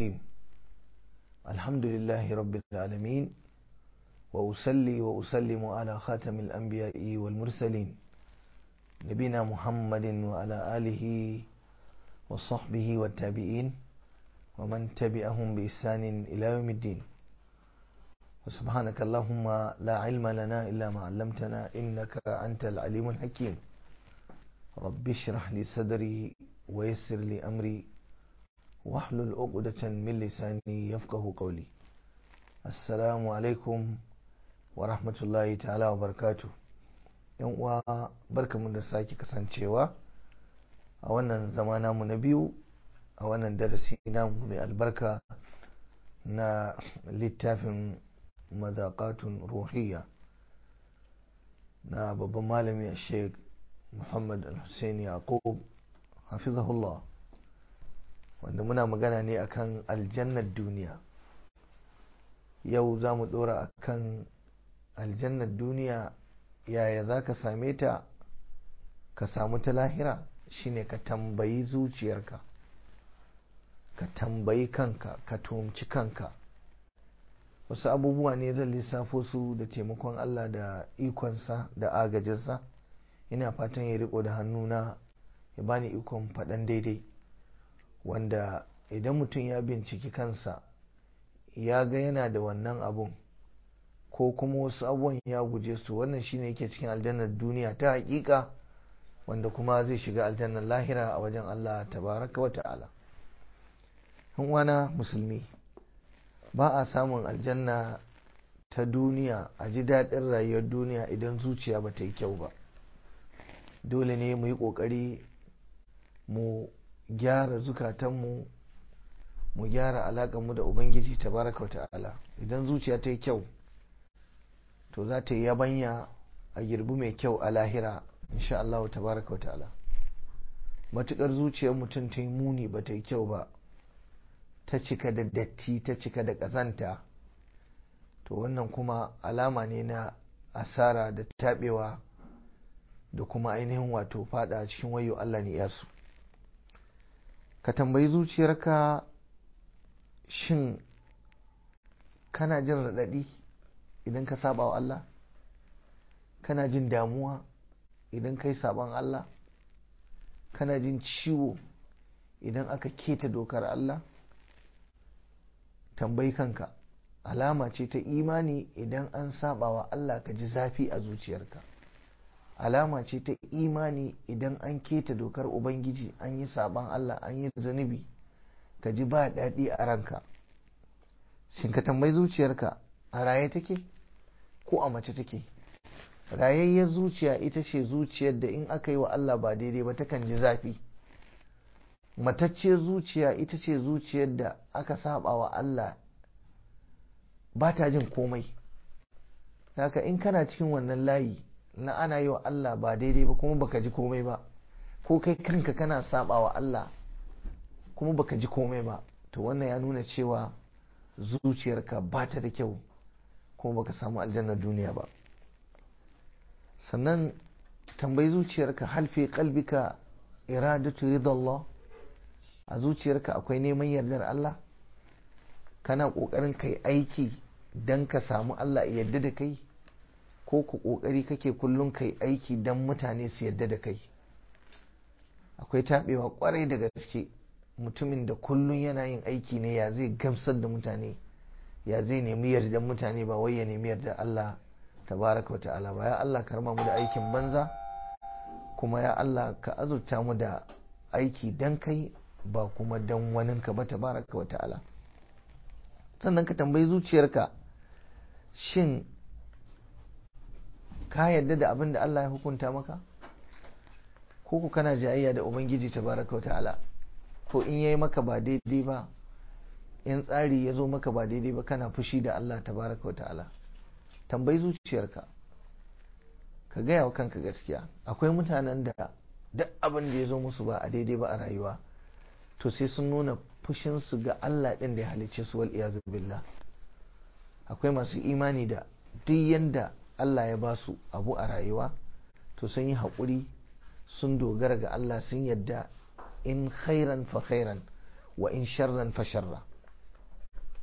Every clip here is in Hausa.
الرحيم الحمد لله رب العالمين وأسلي وأسلم على خاتم الأنبياء والمرسلين نبينا محمد وعلى آله وصحبه والتابعين ومن تبعهم بإحسان إلى يوم الدين وسبحانك اللهم لا علم لنا إلا ما علمتنا إنك أنت العليم الحكيم رب اشرح لي صدري ويسر لي أمري واحلل عقدة من لساني يفقه قولي السلام عليكم ورحمة الله تعالى وبركاته yan uwa barkamu da sake kasancewa a wannan zama namu na biyu a wannan darasi namu mai albarka na littafin madaqatun ruhiyya na babban malami sheikh muhammad al-hussein yaqub hafizahullah wanda muna magana ne akan aljannar duniya yau za mu dora akan aljannar duniya yaya za ka same ta ka samu ta lahira shine ka tambayi zuciyarka ka tambayi kanka ka tumci kanka wasu abubuwa ne zan lissafo su da taimakon Allah da ikonsa da agajinsa ina fatan ya riko da hannuna ya bani ikon faɗan daidai wanda idan mutum ya binciki kansa ya ga yana da wannan abun ko kuma wasu abubuwan ya guje su wannan shine yake cikin aljannar duniya ta hakika wanda kuma zai shiga aljannar lahira a wajen Allah tabaraka wa ta'ala wana musulmi ba a samun aljanna ta duniya a ji daɗin rayuwar duniya idan zuciya ba ta yi kyau ba dole ne mu yi ƙoƙari mu gyara zukatanmu mu gyara alaƙarmu da ubangiji tabaraka wa ta'ala idan zuciya ta yi kyau to za ta yi yabanya a girbi mai kyau a lahira insha Allah tabaraka wa ta'ala matukar zuciyar mutum ta yi muni ba ta yi kyau ba ta cika da datti ta cika da ƙazanta to wannan kuma alama ne na asara da taɓewa da kuma ainihin wato fada cikin wayo Allah ne yasu ka tambayi zuciyarka shin kana jin raɗaɗi idan ka saba wa Allah kana jin damuwa idan kai saban Allah kana jin ciwo idan aka keta dokar Allah tambayi kanka alama ce ta imani idan an saba wa Allah ka ji zafi a zuciyarka alama ce ta imani idan an keta dokar ubangiji an yi saban Allah an yi zunubi ka ji ba daɗi a ranka shin ka tambayi zuciyarka a raye take ko a mace take rayayyar zuciya ita ce zuciyar da in aka yi wa Allah ba daidai ba takan ji zafi matacciyar zuciya ita ce zuciyar da aka saba wa Allah ba ta jin komai haka in kana cikin wannan layi na ana yi wa Allah ba daidai ba kuma baka ji komai ba ko kai kanka kana saba wa Allah kuma baka ji komai ba to wannan ya nuna cewa zuciyarka ba ta da kyau kuma baka samu aljannar duniya ba sannan tambayi zuciyarka halfe kalbika iradatu ridallah a zuciyarka akwai neman yardar Allah kana kokarin kai aiki don ka samu Allah yadda da kai ko ku kokari kake kullum kai aiki don mutane su yadda da kai akwai taɓewa kwarai da gaske mutumin da kullum yana yin aiki ne ya zai gamsar da mutane ya zai nemi yardan mutane ba wai ya nemi yarda Allah tabaraka wata'ala ba ya Allah karma mu da aikin banza kuma ya Allah ka azurta mu da aiki dan kai ba kuma dan waninka ba tabaraka wata'ala sannan ka tambayi zuciyarka shin ka yarda da abin da Allah ya hukunta maka ko ku kana jayayya da ubangiji tabaraka wata'ala ko in yayi maka ba daidai ba in tsari ya zo maka ba daidai ba kana fushi da Allah tabaraka wa ta'ala tambayi zuciyarka ka gaya wa kanka gaskiya akwai mutanen da duk abin da ya zo musu ba a daidai ba a rayuwa to sai sun nuna fushinsu ga Allah ɗin da ya halicce su wal iyazu billah akwai masu imani da duk yanda Allah ya ba su abu a rayuwa to sun yi haƙuri sun dogara ga Allah sun yadda in khairan fa khairan wa in sharran fa sharra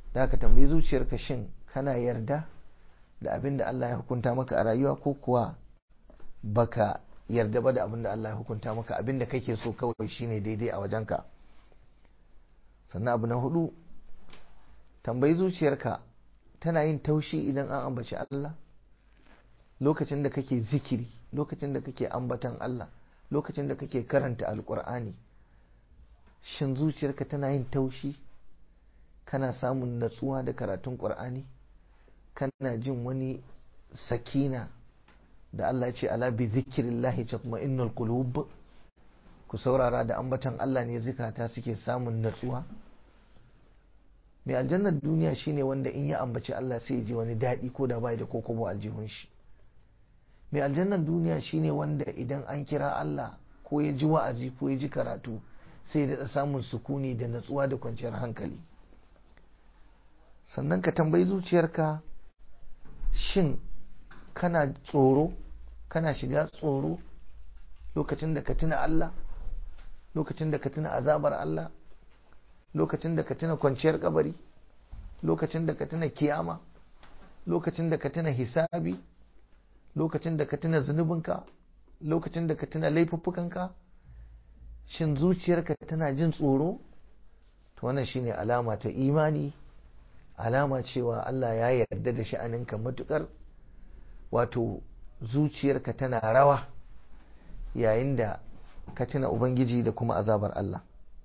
da ka tambayi zuciyarka shin kana yarda da abin da Allah ya hukunta maka a rayuwa ko kuwa baka yarda ba da abin da Allah ya hukunta maka abin da kake so kawai shine daidai a wajenka sannan abu na hudu tambayi zuciyarka tana yin taushi idan an ambaci Allah lokacin da kake zikiri lokacin da kake ambatan Allah lokacin da kake karanta alkur'ani shin zuciyarka tana yin taushi kana samun natsuwa da karatun ƙur'ani kana jin wani sakina da Allah ce ala bi zikirillahi tatma'innul qulub ku saurara da ambatan Allah ne zikata suke samun natsuwa mai aljannar duniya shine wanda in ya ambaci Allah sai ya ji wani daɗi ko da bai da kokobo aljihun shi mai aljannar duniya shine wanda idan an kira Allah ko ya ji wa'azi ko ya ji karatu sai da samun sukuni da natsuwa da kwanciyar hankali sannan ka tambayi zuciyarka shin kana tsoro kana shiga tsoro lokacin da ka tuna Allah lokacin da ka tuna azabar Allah lokacin da ka tuna kwanciyar kabari lokacin da ka tuna kiyama lokacin da ka tuna hisabi lokacin da ka tuna zunubinka lokacin da ka tuna laifuffukanka shin zuciyarka tana jin tsoro to wannan shine alama ta imani alama cewa Allah ya yarda da sha'aninka matukar wato zuciyarka tana rawa yayin da ka tuna ubangiji da kuma azabar Allah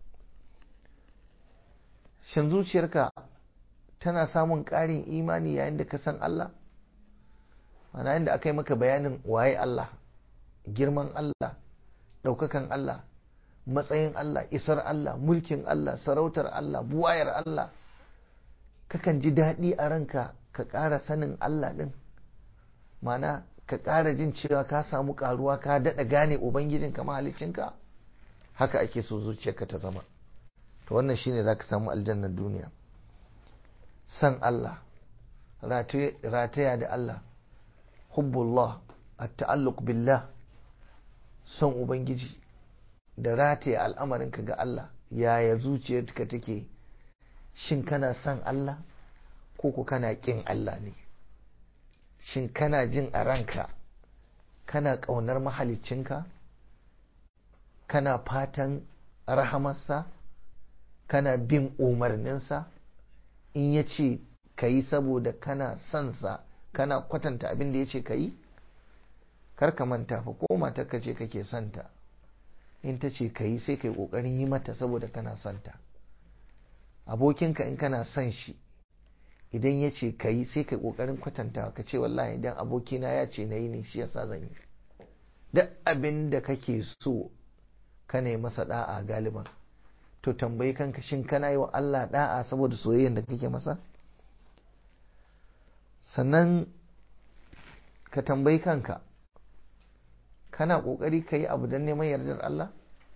shin zuciyarka tana samun ƙarin imani yayin da ka san Allah mana yayin da aka yi maka bayanin waye Allah girman Allah ɗaukakan Allah matsayin Allah isar Allah mulkin Allah sarautar Allah buwayar Allah kakan ji daɗi a ranka ka ƙara sanin Allah ɗin mana ka ƙara jin cewa ka samu ƙaruwa ka daɗa gane ubangijinka mahalicinka haka ake so zuciyarka ta zama to wannan shine za ka samu aljannar duniya san Allah rataya da Allah hubbullah at-ta'alluq billah son ubangiji da rataya al'amarinka ga Allah yaya zuciyarka take shin kana son Allah ko ku kana ƙin Allah ne shin kana jin a ranka kana ƙaunar mahalicinka kana fatan rahamarsa kana bin umarninsa in ya ce ka yi saboda kana sonsa kana kwatanta abin da ya ce ka yi ka manta fa ko matarka ce kake santa in ta ce ka yi sai ka yi ƙoƙarin yi mata saboda kana santa abokinka in kana son shi idan ya ce ka yi sai ka ƙoƙarin kwatanta ka ce wallahi idan abokina ya ce na yi ne shi yasa zan yi duk abin da kake so ka ne masa da'a galiban to tambayi kanka shin kana yi wa Allah da'a saboda soyayyar da kake masa sannan ka tambayi kanka kana ƙoƙari ka yi abu don neman yardar Allah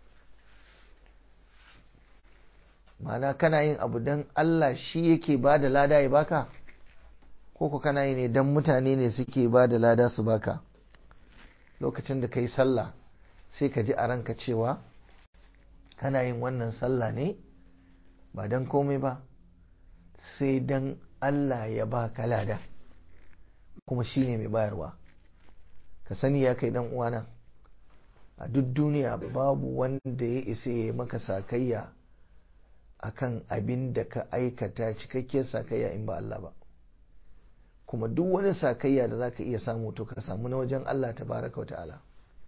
ma'ana kana yin abu don Allah shi yake ba da lada ya baka ko ku kana yi ne don mutane ne suke ba da lada su baka lokacin da ka yi sallah sai ka ji a ranka cewa kana yin wannan sallah ne ba don komai ba sai don Allah ya baka lada kuma shi ne mai bayarwa ka sani ya kai dan uwana a duk duniya babu wanda ya isa ya maka sakayya akan abin da ka aikata cikakkiyar sakayya in ba Allah ba kuma duk wani sakayya da zaka iya samu to ka samu na wajen Allah tabaraka ta'ala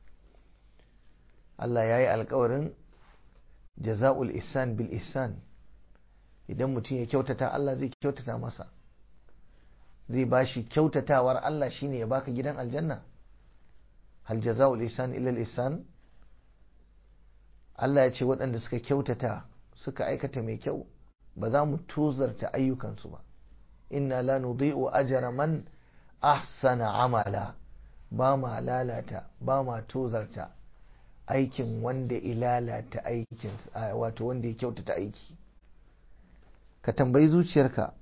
Allah ya yi alkawarin jaza'ul ihsan bil ihsan idan mutum ya kyautata Allah zai kyautata masa zai bashi kyautatawar Allah shine ya baka gidan aljanna hal jaza'ul ihsan illa al ihsan Allah ya ce waɗanda suka kyautata suka aikata mai kyau ba za mu tozarta ayyukansu ba inna la nudhi'u ajra man ahsana amala ba ma lalata ba ma tozarta aikin wanda ilalata aikin wato wanda ya kyautata aiki ka tambayi zuciyarka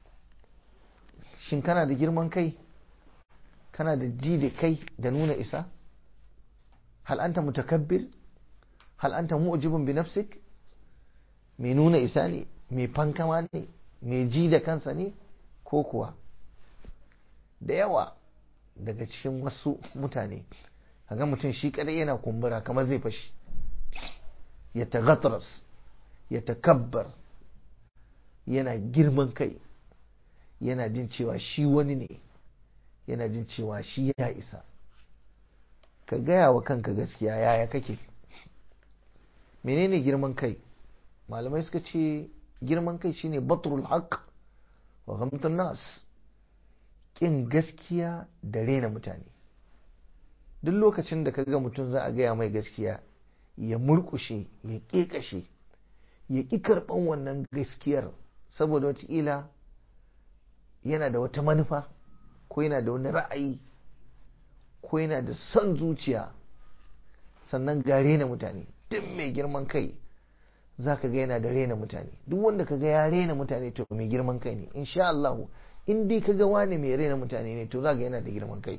shin kana da girman kai kana da ji da kai da nuna isa hal anta mutakabbir hal anta mu'jibun bi nafsik mai nuna isa ne mai fankama ne mai ji da kansa ne ko kuwa da yawa daga cikin wasu mutane ga mutum shi kadai yana kumbura kamar zai fashi ya tagatras ya takabbar yana girman kai yana jin cewa shi wani ne yana jin cewa shi ya isa ka gaya wa kanka gaskiya yaya kake menene girman kai malamai suka ce girman kai shine batrul haq wa ghamtun nas kin gaskiya da rena mutane duk lokacin da ka ga mutum za a gaya mai gaskiya ya murkushe ya ƙeƙashe ya ƙi karɓan wannan gaskiyar saboda wataƙila yana da wata manufa ko yana da wani ra'ayi ko yana da son zuciya sannan ga rena mutane duk mai girman kai za ka ga yana da rena mutane duk wanda ka ga ya rena mutane to mai girman kai ne insha Allah in dai ka ga wani mai rena mutane ne to za ga yana da girman kai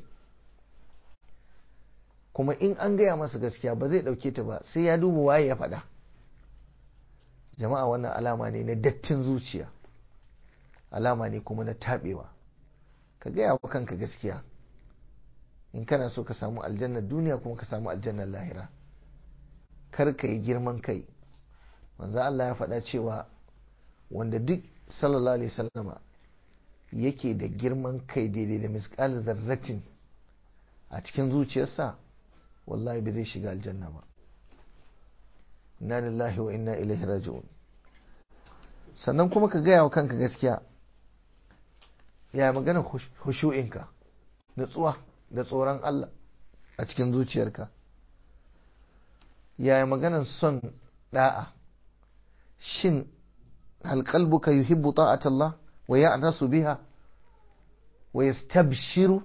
kuma in an gaya masa gaskiya ba zai ɗauke ta ba sai ya duba waye ya faɗa jama'a wannan alama ne na dattin zuciya alama ne kuma na taɓewa ka gaya wa kanka gaskiya in kana so ka samu aljannar duniya kuma ka samu aljannar lahira kar ka yi girman kai manzo Allah ya faɗa cewa wanda duk sallallahu alaihi wasallama yake da girman kai daidai da misƙal zarratin a cikin zuciyarsa wallahi ba zai shiga aljanna ba inna lillahi wa inna ilaihi raji'un sannan kuma ka gaya wa kanka gaskiya ya magana hushu'inka nutsuwa da tsoron Allah a cikin zuciyarka ya maganan son da'a shin hal qalbuka yuhibbu ta'at Allah wa ya'nasu biha wa yastabshiru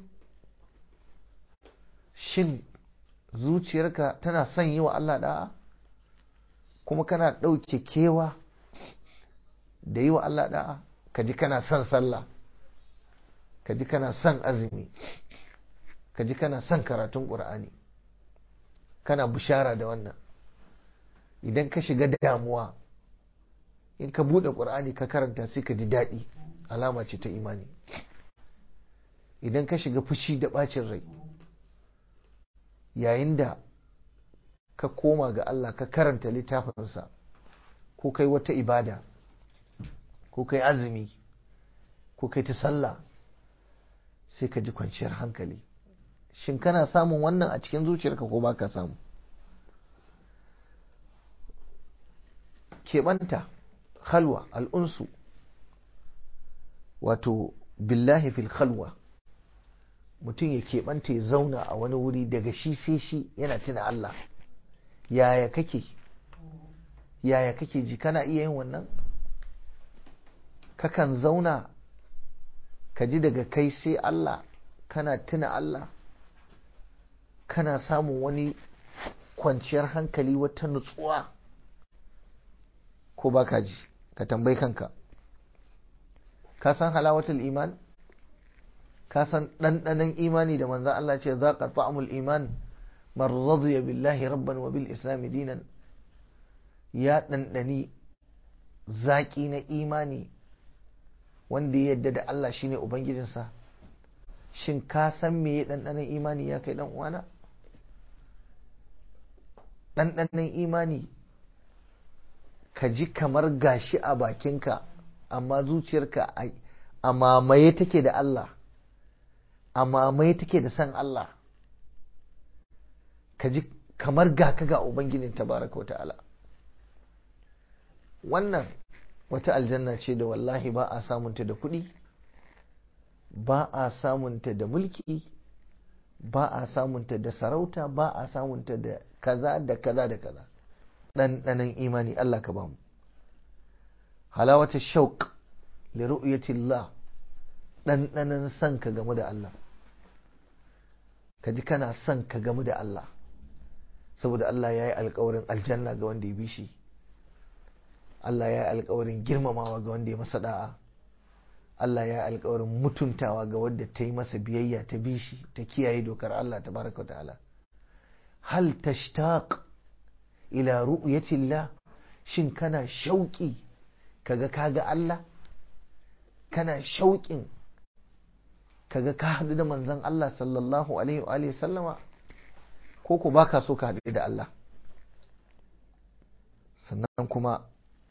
shin zuciyarka tana son yi wa Allah da'a kuma kana ɗauke kewa da yi wa Allah da'a ka ji kana son sallah ka ji kana son azumi ka ji kana son karatun ƙur'ani kana bishara da wannan idan ka shiga damuwa in ka buɗe ƙur'ani ka karanta sai ka ji daɗi alama ce ta imani idan ka shiga fushi da ɓacin rai yayin da ka koma ga Allah ka karanta littafinsa ko kai wata ibada ko kai azumi ko kai ta sallah sai ka ji kwanciyar hankali shin kana samun wannan a cikin zuciyarka ko ba ka samu keɓanta halwa al'unsu wato billahi fil khalwa mutum ya keɓanta ya zauna a wani wuri daga shi sai shi yana tuna Allah yaya kake yaya kake ji kana iya yin wannan kakan zauna ka ji daga kai sai Allah kana tuna Allah kana samun wani kwanciyar hankali wata nutsuwa ko ba ka ji ka tambayi kanka ka san halawatul iman ka san ɗanɗanon imani da manzan Allah ce za ka ta'amul iman man radiya billahi rabban wa bil islami dinan ya ɗanɗani zaƙi na imani wanda ya yadda da Allah shine ubangijinsa shin ka san me ya ɗanɗanon imani ya kai ɗan uwana ɗanɗanon imani ka ji kamar gashi a bakinka amma zuciyarka a mamaye take da Allah a mamaye take da san Allah ka ji kamar ga ka ga ubangijin tabaraka ta'ala wannan wata aljanna ce da wallahi ba a samunta da kuɗi ba a samunta da mulki ba a samunta da sarauta ba a samunta da kaza da kaza da kaza ɗanɗanon imani Allah ka bamu halawata shauk li ru'yatillah ɗanɗanon son ka gamu da Allah ka ji kana son ka gamu da Allah saboda Allah ya yi alkawarin aljanna ga wanda ya bi shi Allah ya yi alkawarin girmamawa ga wanda ya masa da'a Allah ya yi alkawarin mutuntawa ga wadda ta yi masa biyayya ta bi shi ta kiyaye dokar Allah ta baraka ta'ala hal tashtaq ila ru'yatillah shin kana shauki kaga kaga Allah kana shauƙin kaga ka haɗu da manzon Allah sallallahu alaihi wa sallama ko ku baka so ka haɗu da Allah sannan kuma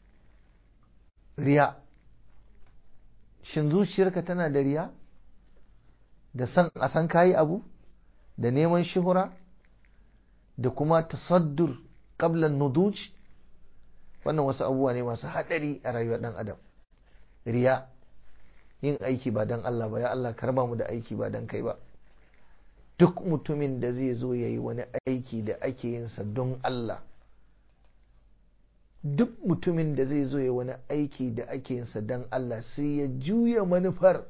riya shin zuciyarka tana da riya da san a san kayi abu da neman shuhura da kuma tasaddur qablan nuduj wannan wasu abubuwa ne masu haɗari a rayuwar ɗan adam riya yin aiki ba don Allah ba ya Allah karba mu da aiki ba don kai ba duk mutumin da zai zo ya yi wani aiki da ake yinsa don Allah duk mutumin da zai zo ya wani aiki da ake yinsa don Allah sai ya juya manufar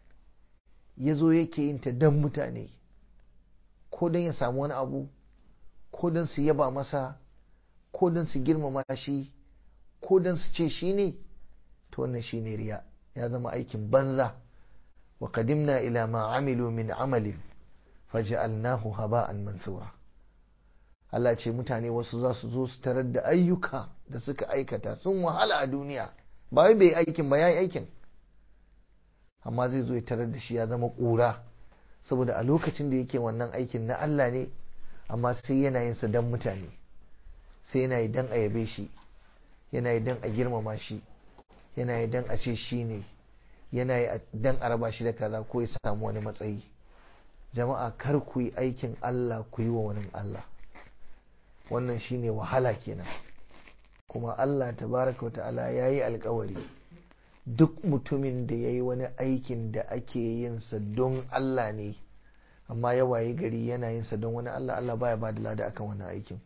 ya zo yake yin ta don mutane ko don ya samu wani abu ko don su yaba masa ko don su girmama shi ko don su ce shi ne to wannan shi ne riya ya zama aikin banza wa qadimna ila ma amilu min amalin faj'alnahu haba'an mansura Allah ce mutane wasu za su zo su tarar da ayyuka da suka aikata sun wahala a duniya ba wai bai aikin ba yayi aikin amma zai zo ya tarar da shi ya zama ƙura saboda a lokacin da yake wannan aikin na Allah ne amma sai yana yin sa dan mutane sai yana yi dan a yabe shi yana yi dan a girmama shi yana yi dan a ce shi ne yana yi dan a raba shi da kaza ko ya samu wani matsayi jama'a kar ku yi aikin Allah ku yi wa wani Allah wannan shine wahala kenan kuma Allah tabaraka ta'ala ya yi alkawari duk mutumin da ya yi wani aikin da ake yin sa don Allah ne amma ya waye gari yana yin sa don wani Allah Allah baya ba da lada akan wani aikin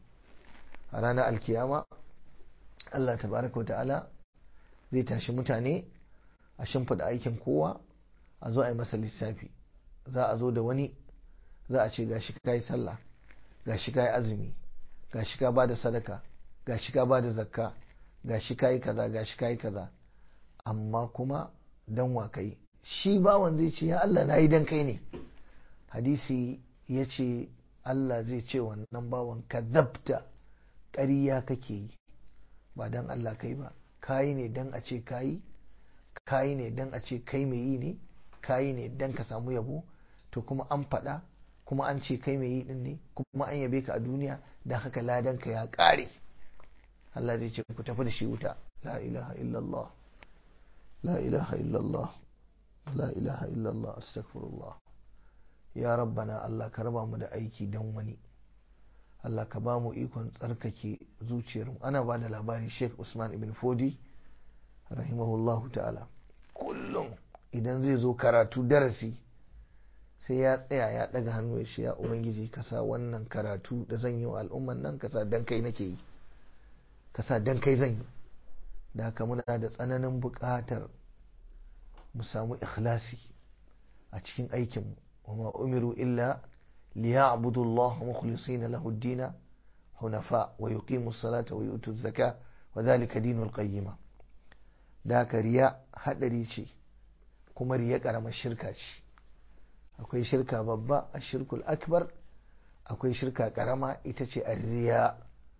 a ranar alkiyama Allah tabaraka ta'ala zai tashi mutane a shimfiɗa aikin kowa a zo a yi masa lissafi za a zo da wani za a ce gashi ka yi sallah gashi ka yi azumi gashi ka ba da sadaka gashi ka ba da zakka gashi ka yi kaza gashi ka yi kaza amma kuma dan wa kai shi bawan zai ce ya Allah na yi dan kai ne hadisi ya ce Allah zai ce wannan bawan ka zabta ƙarya kake yi ba dan Allah kai ba kayi ne dan a ce kayi kayi ne dan a ce kai mai yi ne kayi ne dan ka samu yabo to kuma an faɗa kuma an ce kai mai yi din ne kuma an yabe ka a duniya dan haka ladan ka ya ƙare Allah zai ce ku tafi da shi wuta la ilaha illallah la ilaha illallah la ilaha illallah astaghfirullah ya rabbana Allah ka raba mu da aiki dan wani Allah ka ba mu ikon tsarkake zuciyarmu ana ba da labari Sheikh Usman ibn Fodi rahimahullahu ta'ala kullum idan zai zo karatu darasi sai ya tsaya ya daga hannu ya ce ya ubangiji ka sa wannan karatu da zan yi wa al'umman nan ka sa dan kai nake yi ka sa dan kai zan yi da haka muna da tsananin buƙatar mu samu ikhlasi a cikin aikinmu wa ma umiru illa liya'budu Allah mukhlisina lahu ad-din hunafa wa yuqimu as-salata wa yu'tu az-zakata wa dhalika dinul qayyimah da haka riya hadari ce kuma riya karamar shirka ce akwai shirka babba a shirkul akbar akwai shirka karama ita ce a riya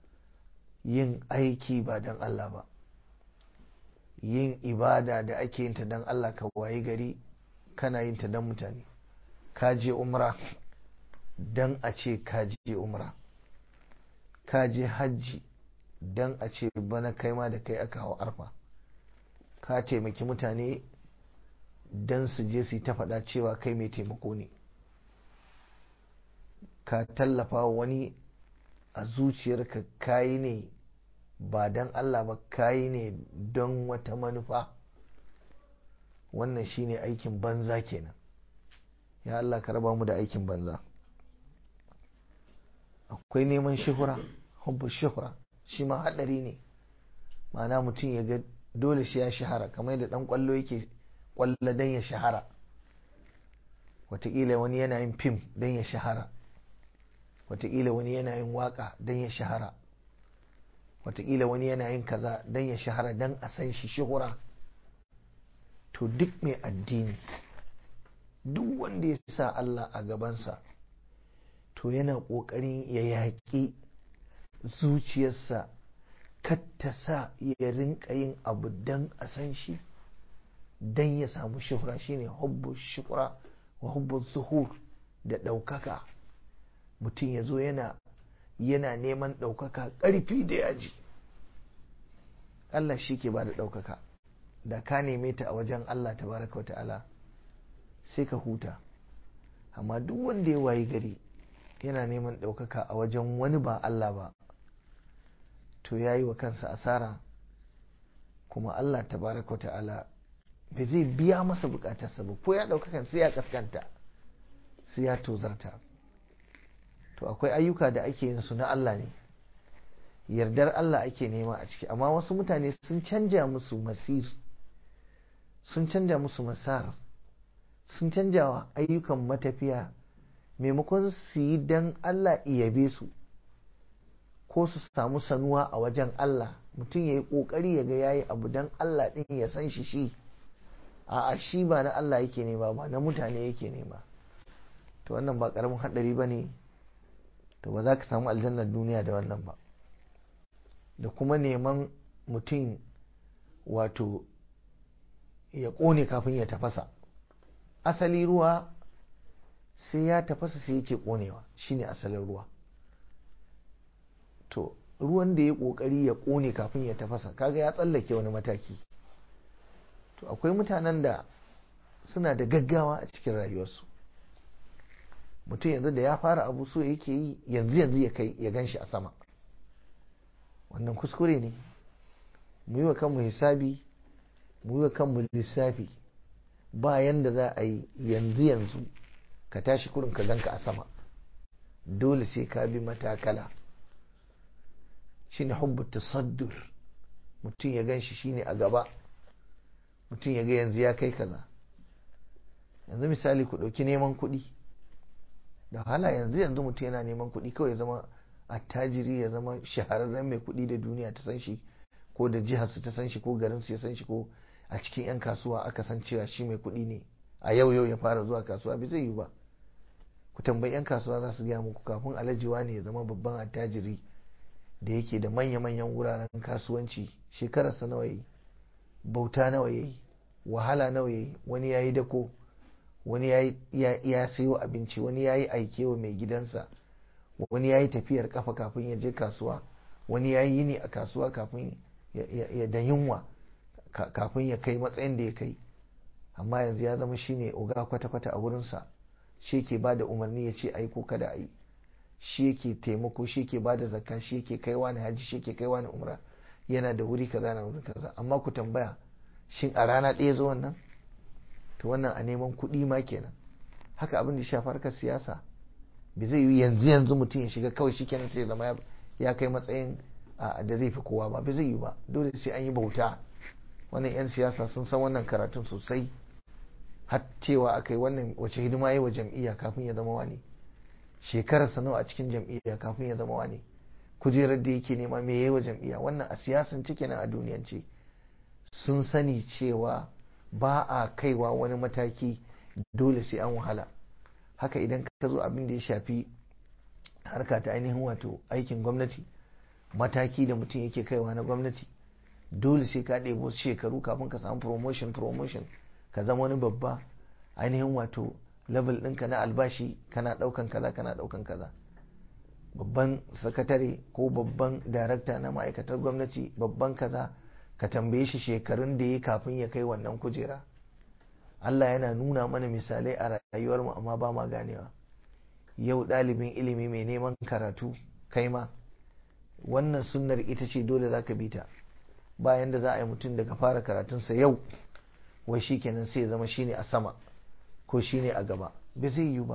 yin aiki ba don Allah ba yin ibada da ake yin ta don Allah ka wayi gari kana yin ta don mutane ka je umra don a ce ka je umra ka je hajji don a ce bana kai ma da kai aka hau arfa ka taimaki mutane don su je su ta faɗa cewa kai mai taimako ne ka tallafa wani a zuciyarka kayi ne ba don Allah ba kayi ne don wata manufa wannan shine aikin banza kenan ya Allah ka raba mu da aikin banza akwai neman shuhura hubbu shuhura shi ma haɗari ne ma'ana mutum ya ga dole shi ya shahara kamar yadda ɗan ƙwallo yake ƙwallo don ya shahara wataƙila wani yana yin fim don ya shahara wataƙila wani yana yin waƙa don ya shahara wataƙila wani yana yin kaza don ya shahara don a san shi shuhura to duk mai addini duk wanda ya sa Allah a gabansa to yana ƙoƙarin ya yaƙi zuciyarsa ta sa ya rinka yin abu don a san shi dan ya samu shuhra shine hubbu shuhra wa hubbu zuhur da ɗaukaka mutum ya zo yana yana neman ɗaukaka ƙarfi da yaji Allah shi ke ba da ɗaukaka da ka neme ta a wajen Allah tabaraka wa ta'ala sai ka huta amma duk wanda ya wayi gari yana neman ɗaukaka a wajen wani ba Allah ba to ya yi wa kansa asara kuma Allah tabaraka wa ta'ala bai zai biya masa bukatarsa ba ko ya ɗaukakan sai ya kaskanta sai ya tozarta to akwai ayyuka da ake yin su na Allah ne yardar Allah ake nema a ciki amma wasu mutane sun canja musu masir sun canja musu masar sun canja wa ayyukan matafiya maimakon su yi don Allah iyabe su ko su samu sanuwa a wajen Allah mutum ya yi ƙoƙari ya ga ya yi abu don Allah ɗin ya san shi shi a shi ba na Allah yake nema ba na mutane yake nema to wannan ba ƙaramin haɗari ba ne to ba za ka samu aljannar duniya da wannan ba da kuma neman mutum wato ya ƙone kafin ya tafasa asali ruwa sai ya tafasa sai yake ƙonewa shine asalin ruwa to ruwan da ya ƙoƙari ya ƙone kafin ya tafasa kaga ya tsallake wani mataki to akwai mutanen da suna da gaggawa a cikin rayuwarsu mutum yanzu da ya fara abu so yake yi yanzu yanzu ya kai ya gan shi a sama wannan kuskure ne mu yi wa kanmu hisabi mu yi wa kanmu lissafi ba yanda za a yi yanzu yanzu ka tashi kurin ka ganka a sama dole sai ka bi matakala shine hubbu tasaddur mutum ya gan shi shine a gaba mutum ya ga yanzu ya kai kaza yanzu misali ku ɗauki neman kuɗi da hala yanzu yanzu mutum yana neman kuɗi kawai ya zama attajiri ya zama shahararren mai kuɗi da duniya ta san shi ko da jihar su ta san shi ko garin su ya san shi ko a cikin 'yan kasuwa aka san cewa shi mai kuɗi ne a yau yau ya fara zuwa kasuwa bai zai yi ba ku tambayi 'yan kasuwa za su gaya muku kafin alajiwa ne ya zama babban attajiri da yake da manya-manyan wuraren kasuwanci shekararsa nawa yi bauta nawa yayi wahala nawa yayi wani yayi dako wani ya sayo abinci wani yayi aike wa mai gidansa wani yayi tafiyar kafa kafin ya je kasuwa wani yayi yini a kasuwa kafin ya da yunwa kafin ya kai matsayin da ya kai amma yanzu ya zama shine oga kwata-kwata a wurinsa shi yake ba da umarni ya ce ayi ko kada a yi shi yake taimako shi yake ba da zakka shi yake kaiwa na haji shi yake kaiwa na umra yana da wuri kaza na wuri kaza amma ku tambaya shin a rana ɗaya zo wannan to wannan a neman kuɗi ma kenan haka abin da shafi harkar siyasa bai zai yi yanzu yanzu mutum ya shiga kawai shikenan sai zama ya kai matsayin da zai fi kowa ba bai zai yi ba dole sai an yi bauta wannan 'yan siyasa sun san wannan karatun sosai har cewa aka yi wannan wace hidima yi wa jam'iyya kafin ya zama wani shekarar nawa a cikin jam'iyya kafin ya zama wani kujerar da yake nema me yayi wa jam'iyya wannan a siyasan cike na a duniyance sun sani cewa ba a kaiwa wani mataki dole sai an wahala haka idan ka zo abin da ya shafi harka ta ainihin wato aikin gwamnati mataki da mutum yake kaiwa na gwamnati dole sai ka ɗebo shekaru kafin ka samu promotion promotion ka zama wani babba ainihin wato level ɗinka na albashi kana ɗaukan kaza kana ɗaukan kaza babban sakatare ko babban darakta na ma'aikatar gwamnati babban kaza ka tambaye shi shekarun da ya kafin ya kai wannan kujera Allah yana nuna mana misalai a rayuwarmu amma ba ma ganewa yau ɗalibin ilimi mai neman karatu kai ma wannan sunnar ita ce dole za ka bi ta bayan da za a yi mutum daga fara karatunsa yau wai shi kenan sai ya zama shine a sama ko shine a gaba bai zai yi ba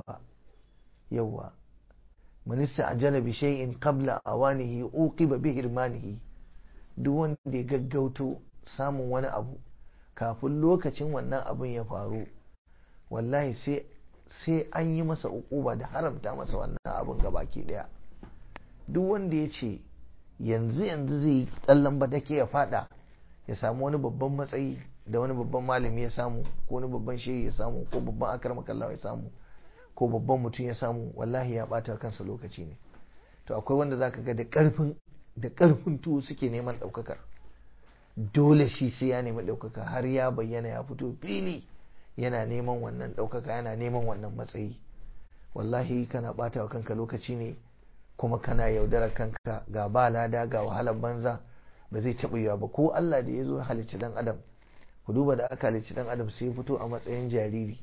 yauwa minista ajala bi shay'in qabla awanihi uqiba bi hirmanihi duk wanda ya gaggauto samun wani abu kafin lokacin wannan abun ya faru wallahi sai sai an yi masa ukuba da haramta masa wannan abun gabaki daya duk wanda ya ce yanzu yanzu zai yi tsallan badake ya fada ya samu wani babban matsayi da wani babban malami ya samu ko wani babban shehi ya samu ko babban akar makallawa ya samu ko babban mutum ya samu wallahi ya bata kansa lokaci ne to akwai wanda zaka ga da karfin da karfin tuwo suke neman daukakar dole shi sai ya nemi ɗaukaka har ya bayyana ya fito fili yana neman wannan ɗaukaka yana neman wannan matsayi wallahi kana ɓata wa kanka lokaci ne kuma kana yaudarar kanka ga ba lada ga wahalar banza ba zai taɓa yiwa ba ko Allah da ya zo halicci dan adam ku duba da aka halicci dan adam sai ya fito a matsayin jariri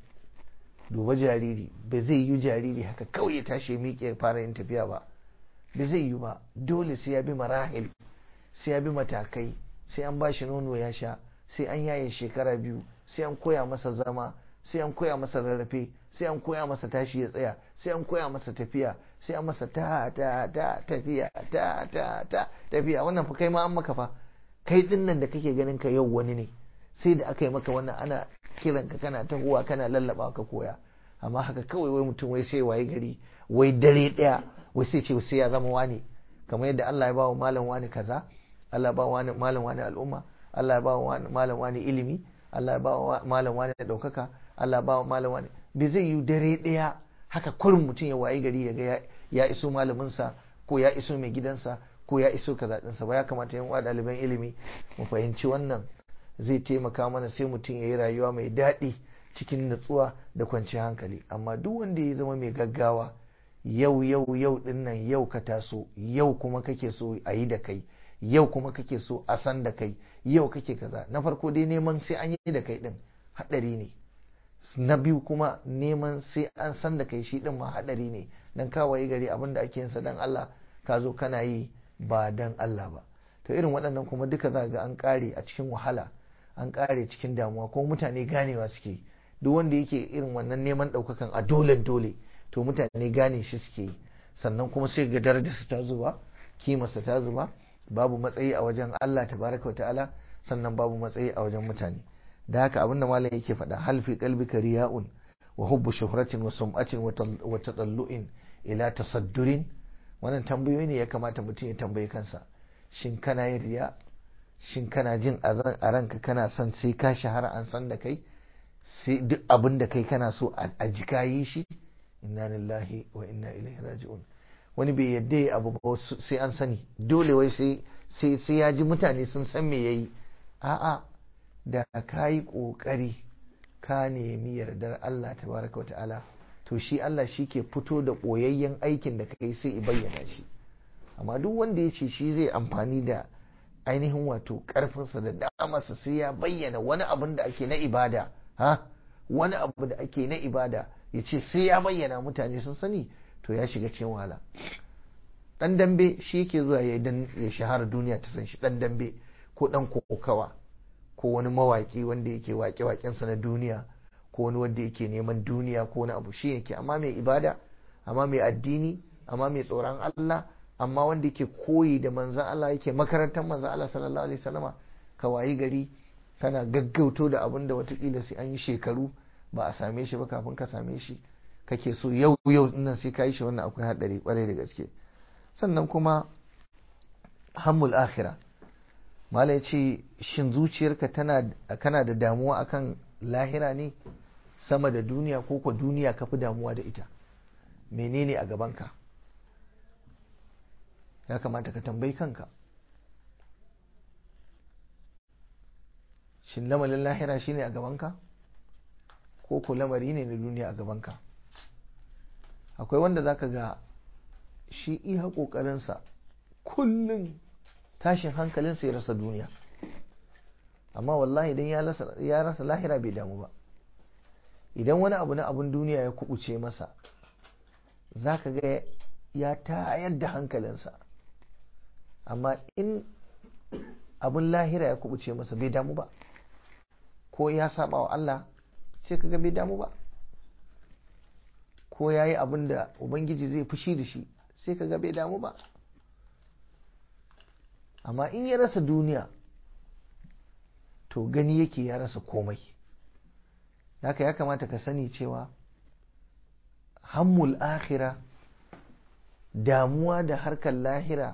duba jariri ba zai yi jariri haka kawai ya tashi miƙe fara yin tafiya ba ba zai yi ba dole sai ya bi marahil sai ya bi matakai sai an bashi nono ya sha sai an yaye shekara biyu sai an koya masa zama sai an koya masa rarrafe sai an koya masa tashi ya tsaya sai an koya masa tafiya sai an masa ta ta ta tafiya ta ta ta tafiya wannan fa kai ma an maka fa kai din nan da kake ganin ka yau wani ne sai da aka yi maka wannan ana kiran ka kana tahowa kana lallaba ka koya amma haka kawai wai mutum wai sai waye gari wai dare daya wai sai ce sai ya zama wani kamar yadda Allah ya ba wa malam wani kaza Allah ya ba wa malam wani al'umma Allah ya ba wa malam wani ilimi Allah ya ba wa malam wani daukaka Allah ya ba wa malam wani bai zai yi dare daya haka kurin mutum ya waye gari ya ga ya iso malaminsa ko ya iso mai gidansa ko ya iso kaza ɗinsa ba ya kamata yan uwa ɗaliban ilimi mu fahimci wannan zai taimaka mana sai mutum ya yi rayuwa mai daɗi cikin natsuwa da kwanciyar hankali amma duk wanda ya zama mai gaggawa yau yau yau din nan yau ka taso yau kuma kake so a yi da kai yau kuma kake so a san da kai yau kake kaza na farko dai neman sai an yi da kai din haɗari ne na biyu kuma neman sai an san da kai shi din ma haɗari ne dan kawai gari abin da ake yinsa dan Allah ka zo kana yi ba dan Allah ba to irin waɗannan kuma duka za ga an ƙare a cikin wahala an ƙare cikin damuwa ko mutane ganewa suke duk wanda yake irin wannan neman ɗaukakan a dole dole to mutane gane shi suke yi sannan kuma sai ga darajarsa ta zuba kimarsa ta zuba babu matsayi a wajen Allah tabaraka wa ta'ala sannan babu matsayi a wajen mutane da haka abinda malam yake faɗa hal fi qalbika riya'un wa hubbu shuhratin wa sum'atin wa tadallu'in ila tasaddurin wannan tambayoyi ne ya kamata mutum ya tambayi kansa shin kana yin riya shin kana jin a ranka kana son sai ka shahara an san da kai sai duk abin da kai kana so a jika yi shi inna lillahi wa inna ilaihi raji'un wani bai yadda ya abu ba sai an sani dole wai sai sai ya ji mutane sun san me yayi a'a da ka yi kokari ka nemi yardar Allah tabaraka wa ta'ala to shi Allah shi ke fito da koyayyen aikin da kai sai i bayyana shi amma duk wanda ya ce shi zai amfani da ainihin wato karfinsa da damarsa sai ya bayyana wani abin da ake na ibada ha wani abu da ake na ibada ya ce sai ya bayyana mutane sun sani to ya shiga cikin wahala dan dambe shi yake zuwa ya dan ya shahara duniya ta san shi dan dambe ko dan kokawa ko wani mawaki wanda yake wake wakensa na duniya ko wani wanda yake neman duniya ko wani abu shi yake amma mai ibada amma mai addini amma mai tsoron Allah amma wanda yake koyi da manzan Allah yake makarantar manzan Allah sallallahu alaihi wasallama ka wayi gari kana gaggauto da abin da watakila sai an yi shekaru ba a same shi ba kafin ka same shi kake so yau yau nan sai ka yi shi wannan akwai haɗari kwarai da gaske sannan kuma hammul akhira mala ya ce shin zuciyarka tana kana da damuwa akan lahira ne sama da duniya ko ko duniya ka fi damuwa da ita menene a gabanka ya kamata ka tambayi kanka shin lamarin lahira shine a gabanka ko ko lamari ne na duniya a gabanka akwai wanda zaka ga shi iya ƙoƙarinsa kullum tashin hankalinsa ya rasa duniya amma wallahi idan ya rasa lahira bai damu ba idan wani abu na abun duniya ya kubuce masa zaka ga ya tayar da hankalinsa amma in abun lahira ya kubuce masa bai damu ba ko ya saba wa Allah sai kaga bai damu ba ko ya yi abin da ubangiji zai fushi da shi sai kaga bai damu ba amma in ya rasa duniya to gani yake ya rasa komai haka ya kamata ka sani cewa hammul akhira damuwa da harkar lahira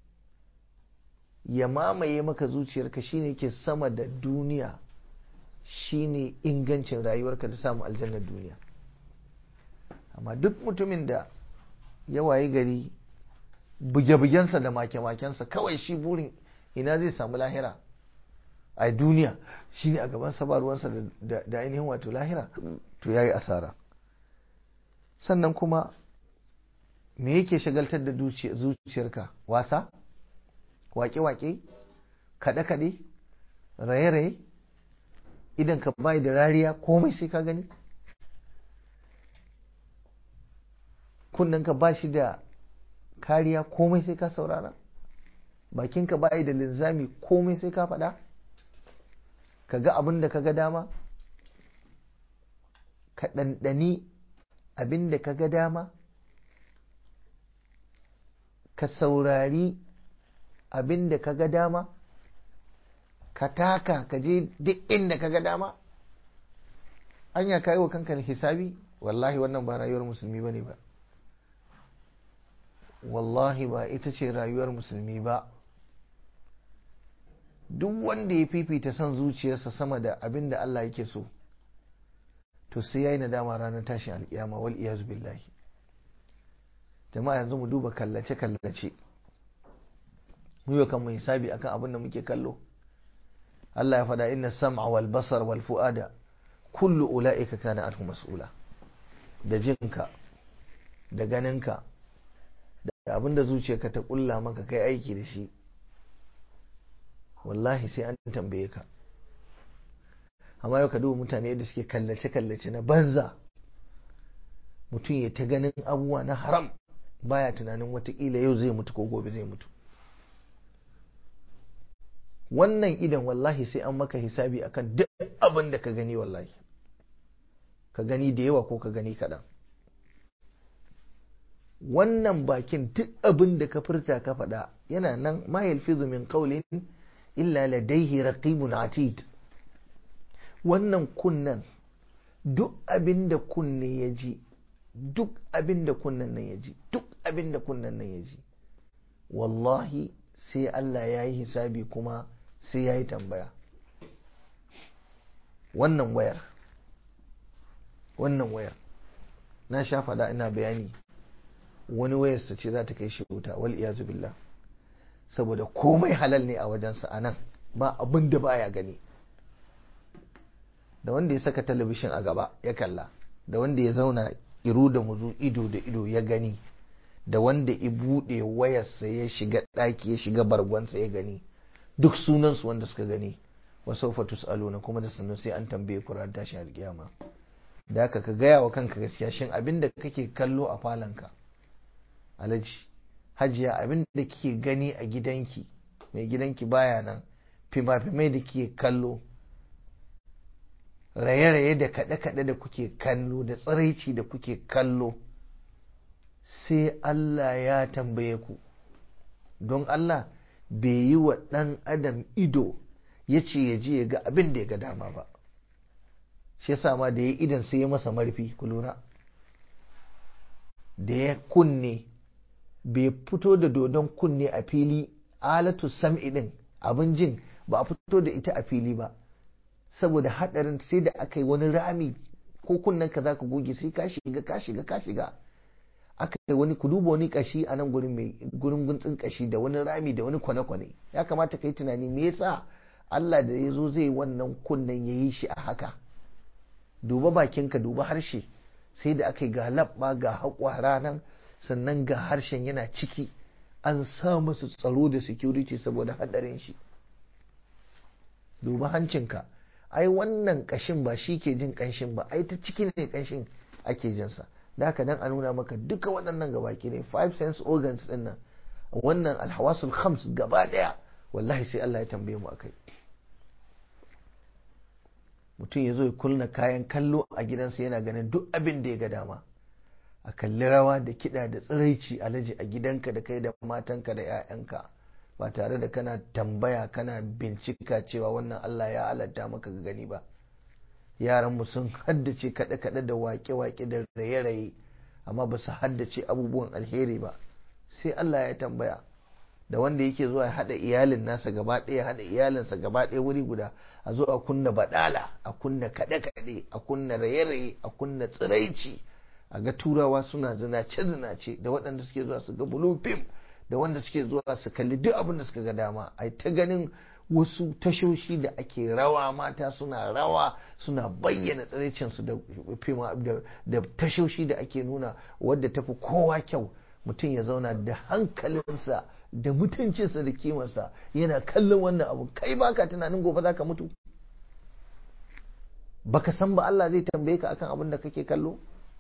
ya mamaye maka zuciyarka shine ke sama da duniya shine ingancin rayuwarka da samun aljannar duniya amma duk mutumin da ya wayi gari buge-bugensa da make-makensa kawai shi burin ina zai samu lahira a duniya shine a gaban sa ba ruwansa da ainihin wato lahira to yayi asara sannan kuma me yake shagaltar da zuciyarka wasa wake-wake kaɗe-kaɗe raye-raye idan ka bai da rariya komai sai ka gani ka ba shi da kariya komai sai ka saurara bakinka bai da linzami komai sai ka faɗa ka ga abin da ka ga dama ka ɗanɗani abin da ka ga dama ka saurari abin da ka ga dama ka taka ka je duk inda ka ga dama anya ka yi wa kanka hisabi wallahi wannan ba rayuwar musulmi ba ne ba wallahi ba ita ce rayuwar musulmi ba duk wanda ya fifita son zuciyarsa sama da abin da Allah yake so to sai ya yi nadama ranar tashin alkiyama wal iyazu billahi jama'a yanzu mu duba kallace-kallace mu yi kan mu hisabi akan abin da muke kallo Allah ya faɗa inna sam'a wal basar wal fu'ada kullu ula'ika kana anhu mas'ula da jinka da ganinka da abin da zuciyarka ta kulla maka kai aiki da shi wallahi sai an tambaye ka amma yau ka duba mutane da suke kallace-kallace na banza mutum ya ta ganin abubuwa na haram baya tunanin watakila yau zai mutu ko gobe zai mutu wannan idan wallahi sai an maka hisabi akan duk abin da ka gani wallahi ka gani da yawa ko ka gani kaɗan wannan bakin duk abin da ka furta ka faɗa yana nan ma yalfizu min qawlin illa ladaihi raqibun atid wannan kunnan duk abin da kunne ya ji duk abin da kunnen nan ya ji duk abin da kunnen nan ya ji wallahi sai Allah ya yi hisabi kuma sai ya yi tambaya wannan wayar wannan wayar na sha faɗa ina bayani wani wayarsa ce za ta kai shi wuta wal iyazu billah saboda komai halal ne a wajensa a nan ba abin da baya gani da wanda ya saka talabishin a gaba ya kalla da wanda ya zauna iru da muzu ido da ido ya gani da wanda ya buɗe wayarsa ya shiga ɗaki ya shiga bargonsa ya gani duk sunansu wanda suka gani wasu fatus aluna kuma da sannu sai an tambaye kuran tashin alkiyama da haka ka gaya wa kanka gaskiya shin abin da kake kallo a falonka alaji hajiya abin da kike gani a gidanki mai gidanki baya nan fima-fimai da kike kallo raye-raye da kaɗe-kaɗe da kuke kallo da tsiraici da kuke kallo sai Allah ya tambaye ku don Allah bai yi wa ɗan adam ido ya ce ya je ya ga abin da ya ga dama ba shi yasa ma da ya idan sai ya masa marfi ku lura da ya kunne bai fito da dodon kunne a fili alatu sam'i din abin jin ba a fito da ita a fili ba saboda hadarin sai da aka yi wani rami ko kunnen ka zaka goge sai ka shiga ka shiga ka shiga aka yi wani ku duba wani kashi a nan gurin mai gurin guntsin kashi da wani rami da wani kwane-kwane ya kamata ka yi tunani me yasa Allah da ya zo zai wannan kunnen ya yi shi a haka duba bakinka duba harshe sai da aka yi ga labba ga haƙwara nan sannan ga harshen yana ciki an sa musu tsaro da security saboda hadarin shi duba hancinka ai wannan kashin ba shi ke jin kanshin ba ai ta ciki ne kanshin ake jinsa da haka dan a nuna maka duka waɗannan gabaki ne five sense organs din nan wannan alhawasul khams gaba daya wallahi sai Allah ya tambaye mu akai mutum ya zo ya kulna kayan kallo a gidansa yana ganin duk abin da ya ga dama a kalli rawa da kiɗa da tsiraici alaji a gidanka da kai da matanka da 'ya'yanka ba tare da kana tambaya kana bincika cewa wannan Allah ya halatta maka ga gani ba yaranmu sun haddace kaɗe-kaɗe da waƙe-waƙe da raye-raye amma ba su haddace abubuwan alheri ba sai Allah ya tambaya da wanda yake zuwa ya haɗa iyalin nasa gaba ɗaya haɗa iyalinsa gaba ɗaya wuri guda a zo a kunna baɗala a kunna kaɗe-kaɗe a kunna raye-raye a kunna tsiraici a ga turawa suna zinace-zinace da waɗanda suke zuwa su ga blue film da wanda suke zuwa su kalli duk abin da suka ga dama a ta ganin wasu tashoshi da ake rawa mata suna rawa suna bayyana tsiraicinsu da tashoshi da ake nuna wadda tafi kowa kyau mutum ya zauna da hankalinsa da mutuncinsa da kimarsa yana kallon wannan abu kai baka tunanin gobe za ka mutu baka san ba Allah zai tambaye ka akan abin da kake kallo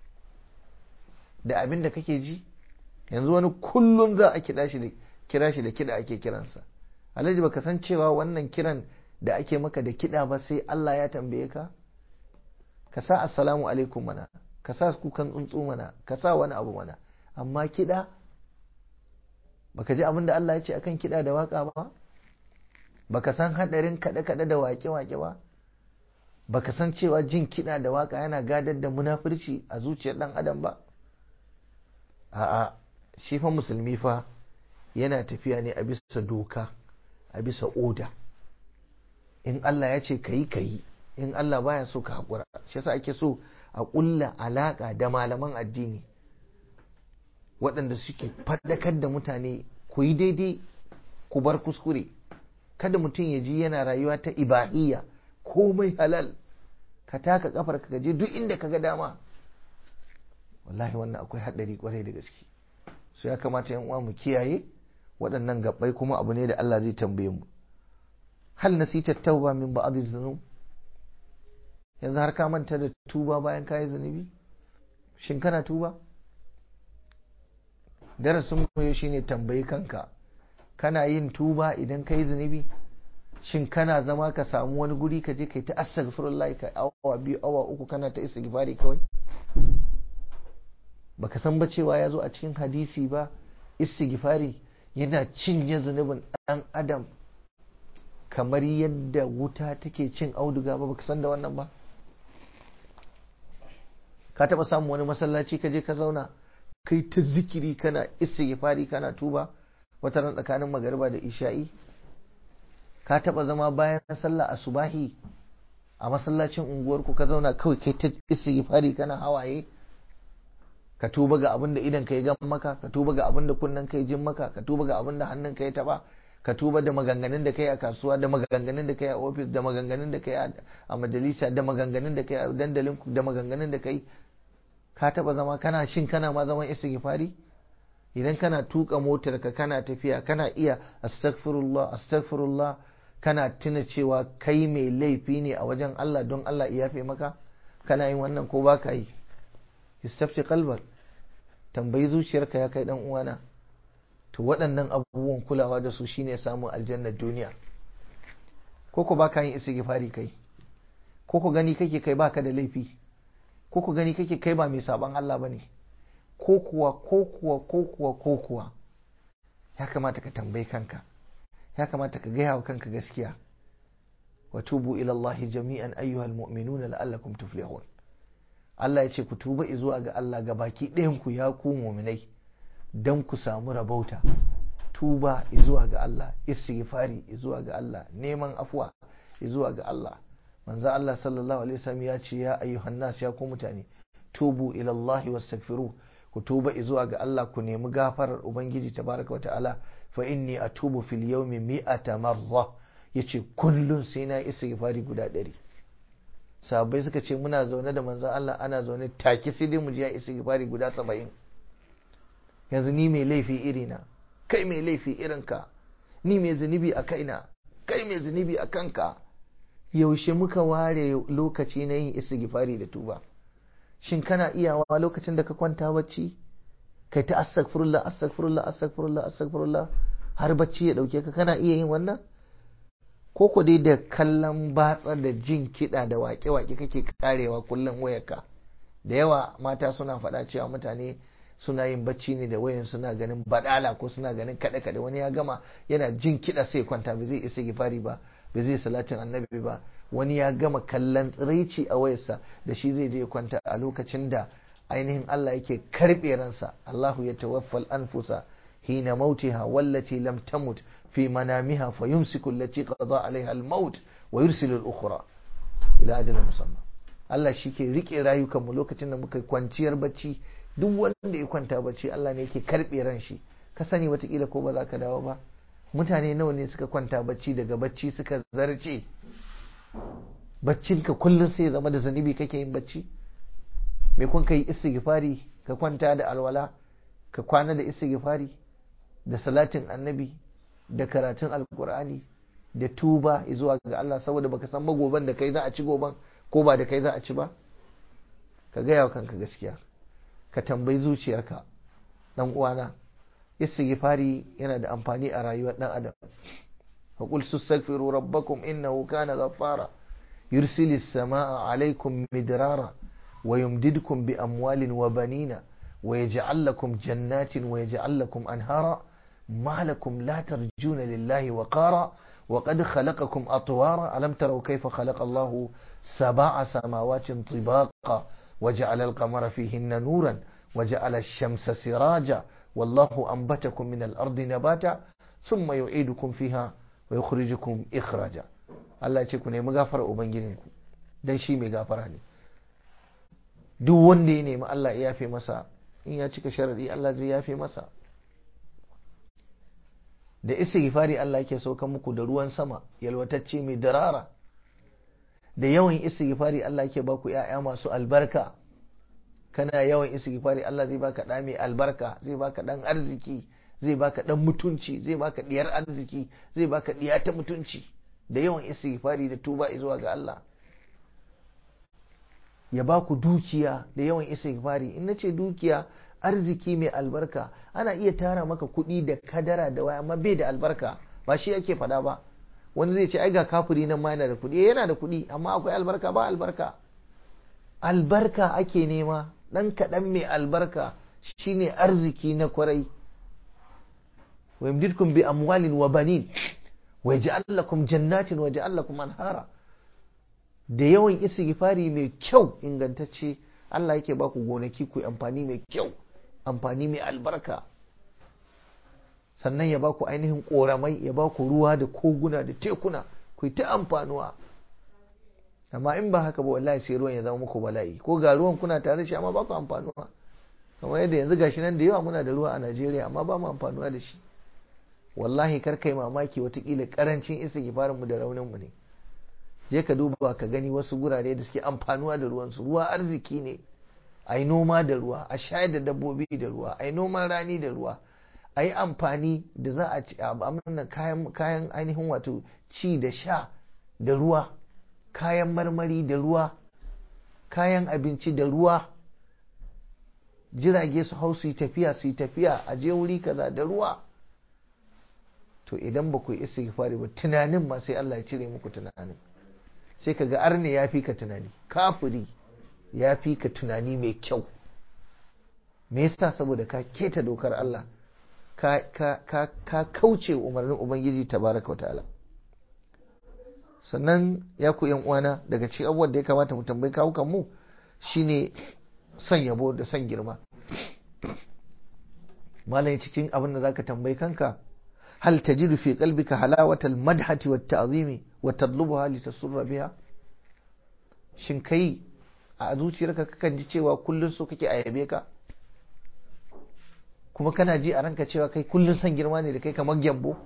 da abin da kake ji yanzu wani kullum za a kira shi da kira shi da kiɗa ake kiransa alhaji baka san cewa wannan kiran da ake maka da kiɗa ba sai Allah ya tambaye ka ka sa assalamu alaikum mana ka sa kukan tsuntsu mana ka sa wani abu mana amma kiɗa baka ji abin da Allah ya ce akan kiɗa da waka ba baka san haɗarin kaɗe-kaɗe da waƙe-waƙe ba baka san cewa jin kiɗa da waka yana gadar da munafurci a zuciyar ɗan adam ba a'a shi fa musulmi fa yana tafiya ne a bisa doka a bisa oda in Allah ya ce kayi kayi in Allah baya so ka haƙura shi yasa ake so a ƙulla alaƙa da malaman addini waɗanda suke faɗakar da mutane ku yi daidai ku bar kuskure kada mutum ya ji yana rayuwa ta ibahiyya komai halal ka taka kafar ka je duk inda ka ga dama wallahi wannan akwai haɗari kwarai da gaske so ya kamata yan uwa mu kiyaye waɗannan gabbai kuma abu ne da Allah zai tambaye mu hal nasita tauba min ba'd dhunub yanzu har ka manta da tuba bayan ka yi zunubi shin kana tuba darasin mu shine tambayi kanka kana yin tuba idan ka yi zunubi shin kana zama ka samu wani guri ka je kai ta astaghfirullah ka awa biyu awa uku kana ta istighfari kawai baka san ba cewa ya zo a cikin hadisi ba istighfari yana cinye zunubin dan adam kamar yadda wuta take cin auduga ba baka san da wannan ba ka taba samun wani masallaci ka je ka zauna kai ta zikiri kana istighfari kana tuba wata ran tsakanin magariba da isha'i ka taba zama bayan sallah asubahi a masallacin unguwarku ka zauna kawai kai ta istighfari kana hawaye ka tuba ga abin da idan ka yi gan maka ka tuba ga abin da kunnen ka yi jin maka ka tuba ga abin da hannun ka ya taba ka tuba da maganganun da kai a kasuwa da maganganun da kai a ofis da maganganun da kai a majalisa da maganganun da kai a dandalin da maganganun da kai ka taba zama kana shin kana ma zaman istighfari idan kana tuka motar ka kana tafiya kana iya astaghfirullah astaghfirullah kana tuna cewa kai mai laifi ne a wajen Allah don Allah ya yafe maka kana yin wannan ko baka yi istafti kalbar tambayi zuciyarka ya kai dan uwana to waɗannan abubuwan kulawa da su shine samun aljannar duniya ko ku baka yin istighfari kai ko ku gani kake kai baka da laifi ko ku gani kake kai ba mai saban Allah bane ko kuwa ko kuwa ko kuwa ko kuwa ya kamata ka tambayi kanka ya kamata ka gaya wa kanka gaskiya wa tubu ila Allah jami'an ayyuhal mu'minuna la'allakum tuflihun Allah ya ce ku tuba zuwa ga Allah ga baki ɗayan ku ya ku mu'minai dan ku samu rabauta tuba zuwa ga Allah istighfari zuwa ga Allah neman afuwa zuwa ga Allah manzo Allah sallallahu alaihi wasallam ya ce ya ayyuhan nas ya ku mutane tubu ila Allah wastaghfiru ku tuba zuwa ga Allah ku nemi gafarar ubangiji tabaraka wa ta'ala fa inni atubu fil yawmi mi'ata marra yace kullun sai na istighfari guda ɗari sahabbai suka ce muna zaune da manzon Allah ana zaune take sai dai mu ji ya istighfari guda saba'in yanzu ni mai laifi irina kai mai laifi irinka ni mai zunubi a kaina kai mai zunubi a kanka yaushe muka ware lokaci na yin istighfari da tuba shin kana iyawa lokacin da ka kwanta bacci kai ta astaghfirullah astaghfirullah astaghfirullah astaghfirullah har bacci ya dauke ka kana iya yin wannan ko ku dai da kallon batsa da jin kiɗa da waƙe-waƙe kake karewa kullum wayarka da yawa mata suna faɗa cewa mutane suna yin bacci ne da wayan suna ganin badala ko suna ganin kaɗe-kaɗe wani ya gama yana jin kiɗa sai kwanta ba zai isa gifari ba ba zai salatin annabi ba wani ya gama kallon tsiraici a wayarsa da shi zai je kwanta a lokacin da ainihin Allah yake karɓe ransa Allahu ya tawaffal anfusa hina mautiha wallati lam tamut fi manamiha fa yumsiku allati qada alaiha al-maut wa yursilu al-ukhra ila ajalin musamma Allah shi ke rike rayukan mu lokacin da muka kwanciyar bacci duk wanda ya kwanta bacci Allah ne yake karɓe ran shi ka sani watakila ko ba za ka dawo ba mutane nawa ne suka kwanta bacci daga bacci suka zarce baccinka kullum sai zama da zanibi kake yin bacci me kun kai istighfari ka kwanta da alwala ka kwana da istighfari da salatin annabi da karatun alkur'ani da tuba zuwa ga Allah saboda baka san magoban da kai za a ci goban ko ba da kai za a ci ba ka gaya wa kanka gaskiya ka tambayi zuciyarka dan uwana istighfari yana da amfani a rayuwar dan adam fa qul tastaghfiru rabbakum innahu kana ghaffara yursilis samaa alaykum midrara wa yumdidkum bi amwalin wa banina wa yaj'al lakum jannatin wa yaj'al lakum anhara ما لكم لا ترجون لله وقارا وقد خلقكم أطوارا ألم تروا كيف خلق الله سبع سماوات طباقا وجعل القمر فيهن نورا وجعل الشمس سراجا والله أنبتكم من الأرض نباتا ثم يعيدكم فيها ويخرجكم إخراجا Allah ya ce ku nemi gafara ubangijinku dan shi mai gafara ne duk wanda ya nemi Allah ya yafe masa in ya cika sharadi Allah zai yafe masa da istighfari Allah yake sauka muku da ruwan sama yalwatacce mai darara da yawan istighfari Allah yake baku ƴaƴa masu albarka kana yawan istighfari Allah zai baka ɗa mai albarka zai baka ɗan arziki zai baka ɗan mutunci zai baka ɗiyar arziki zai baka ɗiya ta mutunci da yawan istighfari da tuba zuwa ga Allah ya baku dukiya da yawan istighfari in nace dukiya arziki mai albarka ana iya tara maka kuɗi da kadara da waya amma bai da albarka ba shi ake faɗa ba wani zai ce ai ga kafiri nan ma yana da kuɗi yana da kuɗi amma akwai albarka ba albarka albarka ake nema ɗan kaɗan mai albarka shine arziki na kwarai wa yamdidkum bi amwalin wa banin wa yaj'al lakum jannatin wa yaj'al lakum anhara da yawan istighfari mai kyau ingantacce Allah yake baku gonaki ku amfani mai kyau amfani mai albarka sannan ya baku ainihin koramai ya baku ruwa da koguna da tekuna ku ta amfanuwa amma in ba haka ba wallahi sai ruwan ya zama muku bala'i ko ga ruwan kuna tare shi amma ba ku amfanuwa kamar yadda yanzu gashi nan da yawa muna da ruwa a Najeriya amma ba mu amfanuwa da shi wallahi kar kai mamaki watakila karancin istighfarin mu da raunin mu ne je ka duba ka gani wasu gurare da suke amfanuwa da ruwansu ruwa arziki ne a yi noma da ruwa a shayar da dabbobi da ruwa a yi noman rani da ruwa a yi amfani da za a ci kayan, kayan ainihin wato ci da sha da ruwa kayan marmari da ruwa kayan abinci da ruwa jirage su hau su yi tafiya su yi tafiya a je wuri kaza da ruwa to idan ba ku yi istighfari ba tunanin ma sai Allah ya cire muku tunanin sai ka ga arne ya fi ka tunani kafiri ya fi ka tunani mai kyau me yasa saboda ka keta dokar Allah ka, ka, ka, ka kauce umarnin ubangiji tabaraka wa ta'ala sannan ya ku yan uwana daga cikin abubuwan da ya kamata mu tambayi kawukan mu shine son yabo da son girma malai cikin abin da zaka tambayi kanka hal tajidu fi qalbika halawatal madhati wat ta'zimi wa tadlubuha litasurra biha shin kai a zuciyarka kakan ji cewa kullun so kake a yabe ka kuma kana ji a ranka cewa kai kullun son girma ne da kai kamar gyambo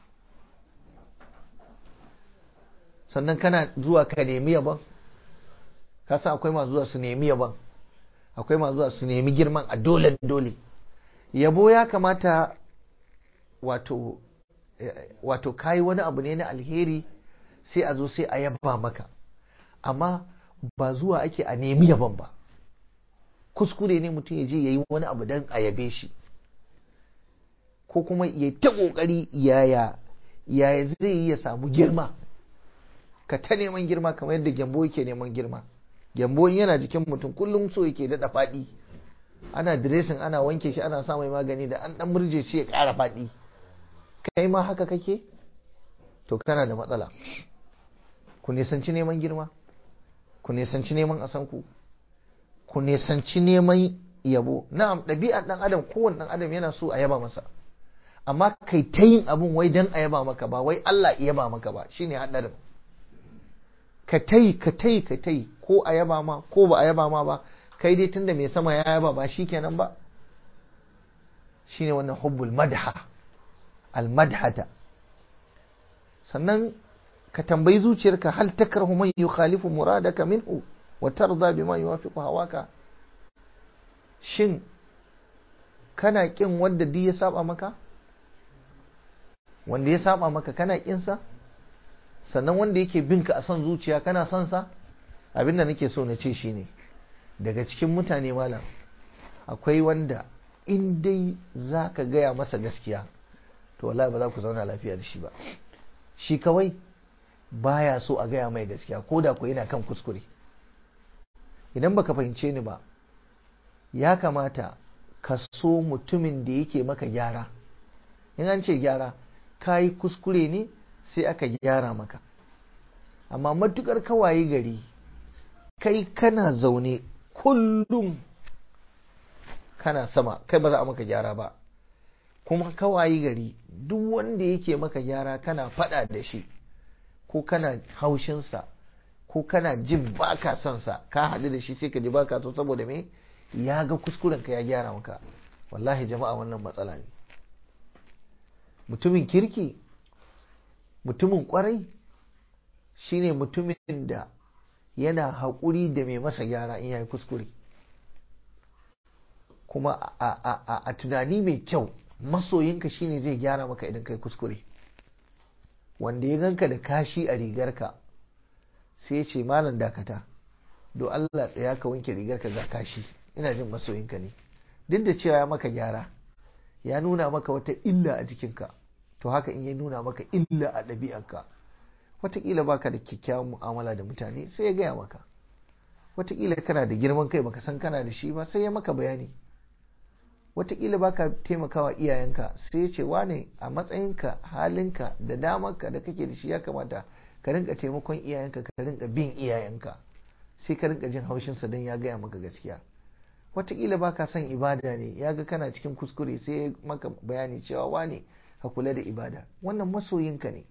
sannan kana zuwa ka nemi yaban ka san akwai masu zuwa su nemi yaban akwai masu zuwa su nemi girman a dole dole yabo ya kamata wato wato kayi wani abu ne na alheri sai a zo sai a yaba maka amma ba zuwa ake a nemi yaban ba kuskure ne mutum ya je ya yi wani abu don a yabe shi ko kuma ya ta kokari yaya yaya zai yi ya samu girma ka ta neman girma kamar yadda gyambo yake neman girma gyambo yana jikin mutum kullum so yake daɗa faɗi ana diresin ana wanke shi ana sa mai magani da an ɗan murje shi ya ƙara faɗi kai ma haka kake to kana da matsala ku nisanci neman girma ku nisanci neman asanku ku nisanci neman yabo na'am ɗabi'ar ɗan adam kowane ɗan adam yana so a yaba masa amma kai ta yin abun wai dan a yaba maka ba wai Allah ya yaba maka ba shine haɗarin ka tai ka tai ka tai ko a yaba ma ko ba a yaba ma ba kai dai tunda mai sama ya yaba ba shikenan ba shine wannan hubbul madha al madhata sannan ka tambayi zuciyarka hal takrahu man yukhalifu muradaka minhu wa tarda bima yuwafiqu hawaka shin kana kin wanda duk ya saba maka wanda ya saba maka kana kin sa sannan wanda yake bin ka a son zuciya kana son sa abinda nake so na ce shine daga cikin mutane malam akwai wanda in dai za ka gaya masa gaskiya to wallahi ba za ku zauna lafiya da shi ba shi kawai baya so a gaya mai gaskiya ko da ku yana kan kuskure idan baka fahimce ni ba ya kamata ka so mutumin da yake maka gyara in an ce gyara ka yi kuskure ne sai aka gyara maka amma matukar kawaye gari kai kana zaune kullum kana sama kai ba za a maka gyara ba kuma kawaye gari duk wanda yake maka gyara kana fada da shi ko kana haushinsa ko kana jin baka son sa ka haɗu da shi sai ka ji baka so saboda me ya ga kuskuren ka ya gyara maka wallahi jama'a wannan matsala ne mutumin kirki mutumin kwarai shine mutumin da yana haƙuri da mai masa gyara in ya yi kuskure kuma a tunani mai kyau masoyinka shine zai gyara maka idan kai kuskure wanda ya ganka da kashi a rigarka sai ya ce malam dakata do Allah tsaya ka wanke rigarka ga kashi ina jin masoyinka ne duk da cewa ya maka gyara ya nuna maka wata illa a jikinka to haka in ya nuna maka illa a ɗabi'arka wataƙila baka da kyakkyawan mu'amala da mutane sai ya gaya maka wataƙila kana da girman kai baka san kana da shi ba sai ya maka bayani wataƙila baka taimakawa iyayenka sai ya ce wane a matsayinka halinka da damarka da kake da shi ya kamata ka rinka taimakon iyayenka ka rinka bin iyayenka sai ka rinka jin haushinsa don ya gaya maka gaskiya wataƙila baka son ibada ne ya ga kana cikin kuskure sai ya maka bayani cewa wane ka kula da ibada wannan masoyinka ne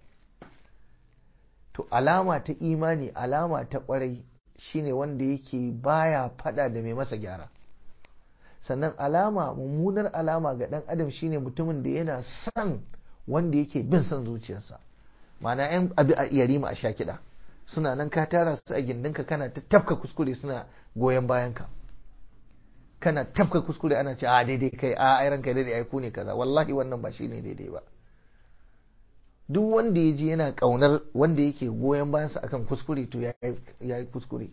to alama ta imani alama ta kwarai shine wanda yake baya fada da mai masa gyara sannan alama mummunar alama ga dan adam shine mutumin da yana son wanda yake bin son zuciyarsa ma'ana yan abi a yarima a sha kiɗa suna nan ka tara su a gindinka kana ta tafka kuskure suna goyon bayanka kana tafka kuskure ana ce a daidai kai a ai ranka daidai ai ku ne kaza wallahi wannan ba shine daidai ba duk wanda ya ji yana kaunar wanda yake goyon bayansa akan kuskure to ya yi kuskure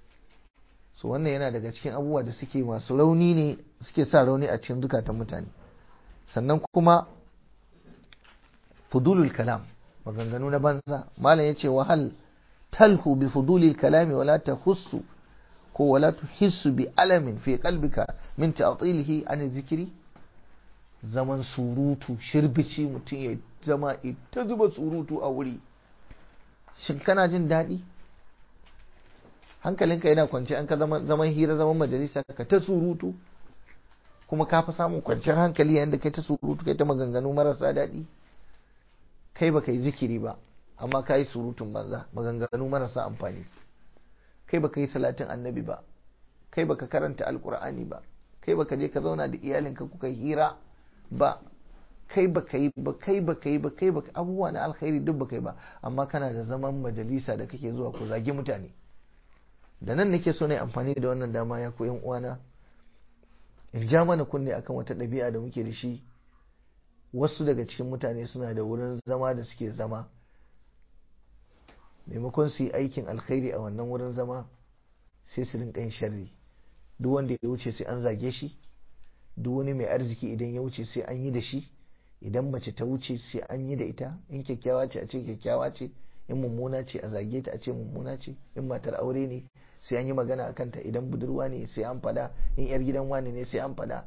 so wannan yana daga cikin abubuwa da suke masu rauni ne suke sa rauni a cikin zukatan mutane sannan kuma fudulul kalam maganganu na banza malam yace wahal talhu bi fudulil kalami wala tahussu ko wala tuhissu bi alamin fi qalbika min ta'tilihi an zikiri zaman surutu shirbici mutum ya zama ita zuba surutu a wuri shin kana jin daɗi hankalinka yana kwanci an ka zaman hira zaman majalisa ka ta surutu kuma ka fi samun kwanciyar hankali yayin da kai ta surutu kai ta maganganu marasa daɗi kai baka yi zikiri ba amma ka yi surutun banza maganganu marasa amfani kai baka yi salatin annabi ba kai baka karanta alkur'ani ba kai baka je ka zauna da iyalinka kuka hira ba kai baka yi ba kai baka yi ba kai baka abubuwa na alkhairi duk baka yi ba amma kana da zaman majalisa da kake zuwa ku zagi mutane da nan nake so na amfani da wannan dama ya koyan uwana in ja mana kunne akan wata ɗabi'a da muke da shi wasu daga cikin mutane suna da wurin zama da suke zama maimakon su yi aikin alkhairi a wannan wurin zama sai su rinka yin sharri duk wanda ya wuce sai an zage shi duk wani mai arziki idan ya wuce sai an yi da shi idan mace ta wuce sai an yi da ita in kyakkyawa ce a ce kyakkyawa ce in mummuna ce a zage ta a ce mummuna ce in matar aure ne sai an yi magana a kanta idan budurwa ne sai an fada in yar gidan wani ne sai an fada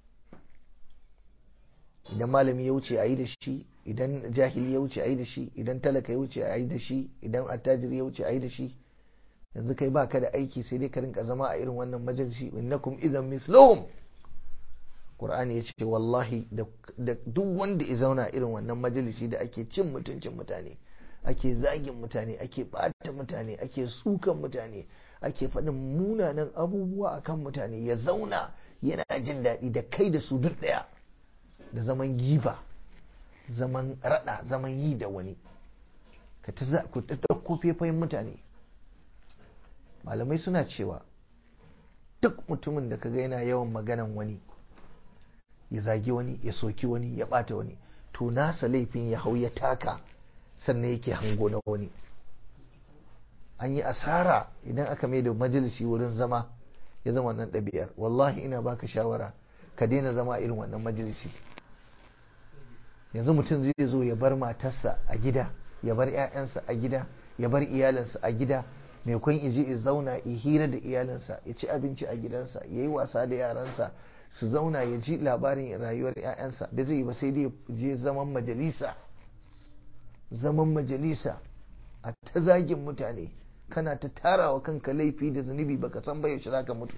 idan malami ya wuce a yi da shi idan jahili ya wuce a yi da shi idan talaka ya wuce a yi da shi idan attajiri ya wuce a yi da shi yanzu kai baka da aiki sai dai ka rinka zama a irin wannan majalisi innakum idan mislum Qur'ani ya ce wallahi da duk wanda ya zauna irin wannan majalisi da ake cin mutuncin mutane ake zagin mutane ake bata mutane ake sukan mutane ake faɗin munanan abubuwa akan mutane ya zauna yana jin daɗi da kai da su duk ɗaya da zaman giba zaman raɗa zaman yi da wani ka ta ku ta ɗauko fefayin mutane malamai suna cewa duk mutumin da kaga yana yawan maganan wani ya zagi wani ya soki wani ya ɓata wani to nasa laifin ya hau ya taka sannan yake hango na wani an yi asara idan aka mai da majalisi wurin zama ya zama wannan ɗabi'ar wallahi ina baka shawara ka daina zama irin wannan majalisi yanzu mutum zai zo ya bar matarsa a gida ya bar 'ya'yansa a gida ya bar iyalinsa a gida mai kwan ije ya zauna ya hira da iyalinsa ya ci abinci a gidansa ya yi wasa da yaransa su zauna ya ji labarin rayuwar 'ya'yansa da zai yi ba sai dai je zaman majalisa zaman majalisa a ta zagin mutane kana ta tarawa kanka laifi da zunubi baka san ba yaushe zaka mutu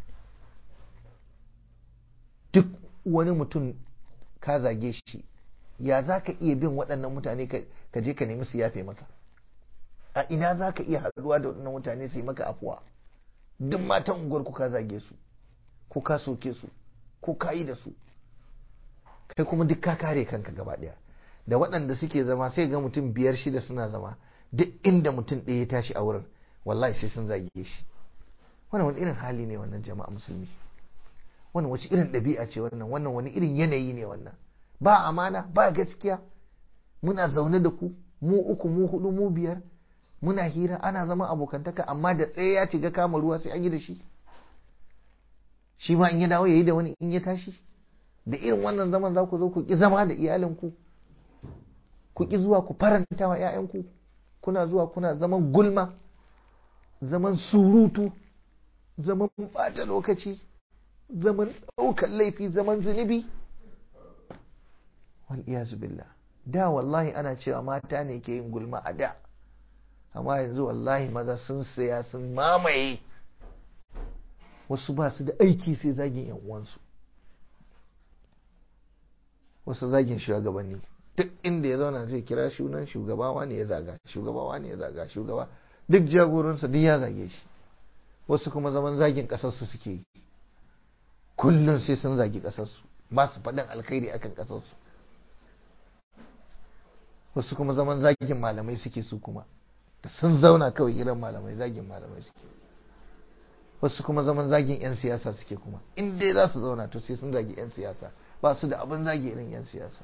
duk wani mutum ka zage shi ya za ka iya bin waɗannan mutane ka je ka nemi su yafe maka a ina za ka iya haɗuwa da waɗannan mutane su yi maka afuwa duk matan unguwar ku ka zage su ko ka soke su ko ka yi da su kai kuma duk ka kare kanka gaba ɗaya da waɗanda suke zama sai ga mutum biyar shida suna zama duk inda mutum ɗaya ya tashi a wurin wallahi sai sun zage shi wannan wani irin hali ne wannan jama'a musulmi wannan wace irin ɗabi'a ce wannan wannan wani irin yanayi ne wannan ba amana ba gaskiya muna zaune da ku mu uku mu hudu mu biyar muna hira ana zama abokantaka amma da tsaye ya ga kama ruwa sai an yi da shi shi ma in ya dawo ya yi da wani in ya tashi da irin wannan zaman za ku zo ku ki zama da iyalinku ku ki zuwa ku faranta wa 'ya'yanku kuna zuwa kuna zaman gulma zaman surutu zaman bata lokaci zaman ɗaukar laifi zaman zunubi wal billah da wallahi ana cewa mata ne ke yin gulma a da amma yanzu wallahi maza sun saya sun mamaye wasu ba su da aiki sai zagin yan uwansu wasu zagin shugabanni duk inda ya zauna zai kira shunan shugabawa ne ya zaga shugabawa ne ya zaga shugaba duk jagoransa duk ya zage shi wasu kuma zaman zagin kasarsu suke yi kullum sai sun zagi kasarsu ba su faɗin alkhairi akan kasarsu wasu kuma zaman zagin malamai suke su kuma da sun zauna kawai irin malamai zagin malamai suke wasu kuma zaman zagin 'yan siyasa suke kuma in dai za su zauna to sai sun zagi 'yan siyasa ba su da abin zagi irin 'yan siyasa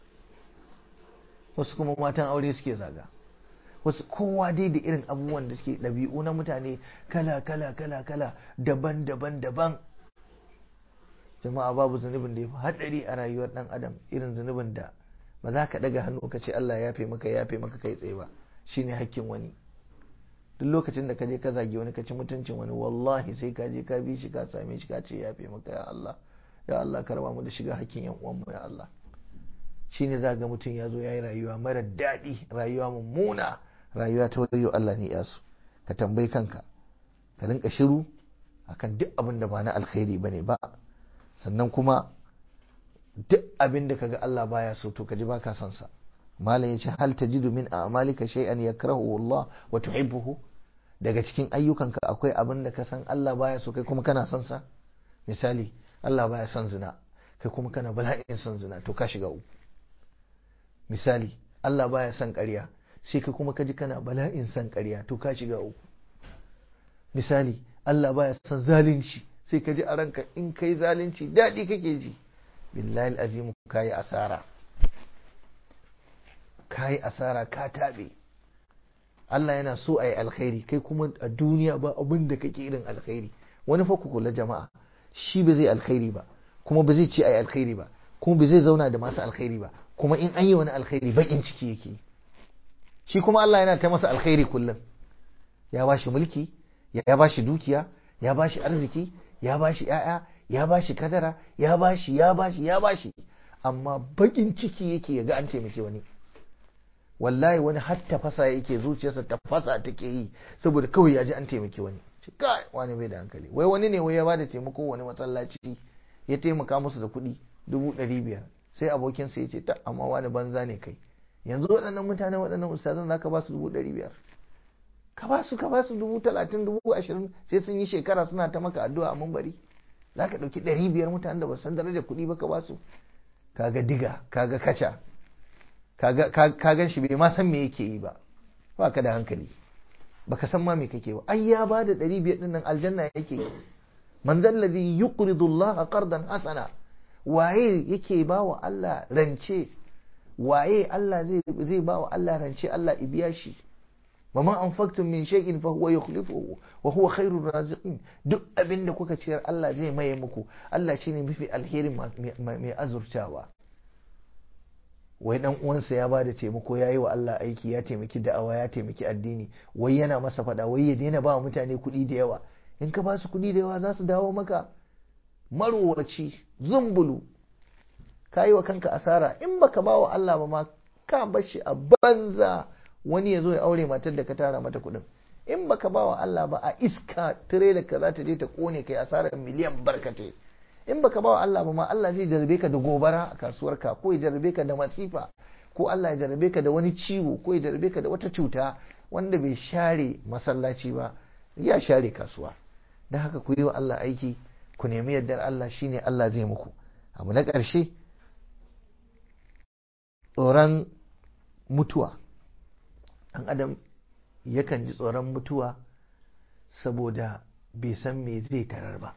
wasu kuma matan aure suke zaga wasu kowa dai da irin abubuwan da suke ɗabi'u na mutane kala kala kala kala daban daban daban jama'a babu zunubin da ya fi haɗari a rayuwar ɗan adam irin zunubin da ba za ka ɗaga hannu ka ce Allah ya fi maka ya fi maka kai tsaye ba shine hakkin wani duk lokacin da ka je ka zagi wani ka ci mutuncin wani wallahi sai ka je ka bi shi ka same shi ka ce ya fi maka ya Allah ya Allah ka raba mu da shiga hakkin yan uwanmu ya Allah shine za ga mutum ya zo ya yi rayuwa mara daɗi rayuwa mummuna rayuwa ta wayo Allah ne yasu ka tambayi kanka ka rinka shiru akan duk abin da ba na alkhairi bane ba sannan kuma duk abin da kaga Allah baya so to kaji baka son sa malam yace hal tajidu min a'malika shay'an yakrahu Allah wa tuhibbuhu daga cikin ayyukanka akwai abin da ka san Allah baya so kai kuma kana son sa misali Allah baya son zina kai kuma kana bala'in son zina to ka shiga uku misali Allah baya son ƙarya sai kai kuma kaji kana bala'in son ƙarya to ka shiga uku misali Allah baya son zalunci sai ka ji a ranka in kai zalunci daɗi kake ji billahi azimu ka yi asara ka yi asara ka taɓe Allah yana so a yi alkhairi kai kuma a duniya ba abin da kake irin alkhairi wani fa ku kula jama'a shi ba zai alkhairi ba kuma ba zai ce a yi alkhairi ba kuma ba zai zauna da masu alkhairi ba kuma in an yi wani alkhairi bakin ciki yake shi kuma Allah yana ta masa alkhairi kullum ya ba shi mulki ya ba shi dukiya ya ba shi arziki ya ba shi ‘ya'ya ya ba shi kadara ya ba shi ya ba shi ya ba shi amma bakin ciki yake ya ga an taimake wani wallahi wani har tafasa yake zuciyarsa tafasa take yi saboda kawai ya ji an taimake wani kai wani bai da hankali wai wani ne wai ya ba da taimako wani masallaci ya taimaka musu da kuɗi dubu ɗari biyar sai abokinsa ya ce ta amma wani banza ne kai yanzu waɗannan mutane waɗannan ustazan za ka ba su dubu ɗari biyar ka ba su ka ba su dubu talatin dubu ashirin sai sun yi shekara suna ta maka addu'a a mambari za ka ɗauki ɗari biyar mutanen da ba san darajar kuɗi ba ka ba su kaga diga kaga kaca ka gan shi bai ma san me yake yi ba ba ka da hankali baka san ma me kake ba ai ya ba da ɗari biyar ɗin nan aljanna yake man zallazi yuqridu Allah qardan hasana waye yake ba wa Allah rance waye Allah zai zai ba wa Allah rance Allah ibiya shi wa ma anfaqtum min shay'in fa huwa yukhlifuhu wa huwa khairur raziqin duk abinda kuka ciyar Allah zai maye muku Allah shine mafi alheri mai azurtawa wai dan uwansa ya bada taimako yayi wa Allah aiki ya taimaki da'awa ya taimaki addini wai yana masa fada wai ya daina ba mutane kuɗi da yawa in ka ba su kuɗi da yawa za su dawo maka marowaci zumbulu ka yi wa kanka asara in baka ba wa Allah ba ma ka bashi a banza wani ya zo ya aure matar da ka tara mata kuɗin in baka ba wa Allah ba a iska tirela ka za ta je ta kone kai asarar miliyan barkatai in baka ba wa Allah ba ma Allah zai jarabe ka da gobara a kasuwarka ko ya jarabe ka da masifa ko Allah ya jarabe ka da wani ciwo ko ya jarabe ka da wata cuta wanda bai share masallaci ba ya share kasuwa don haka ku yi wa Allah aiki ku nemi yardar Allah shine Allah zai muku abu na ƙarshe tsoron mutuwa ɗan adam yakan ji tsoron mutuwa saboda bai san me zai tarar ba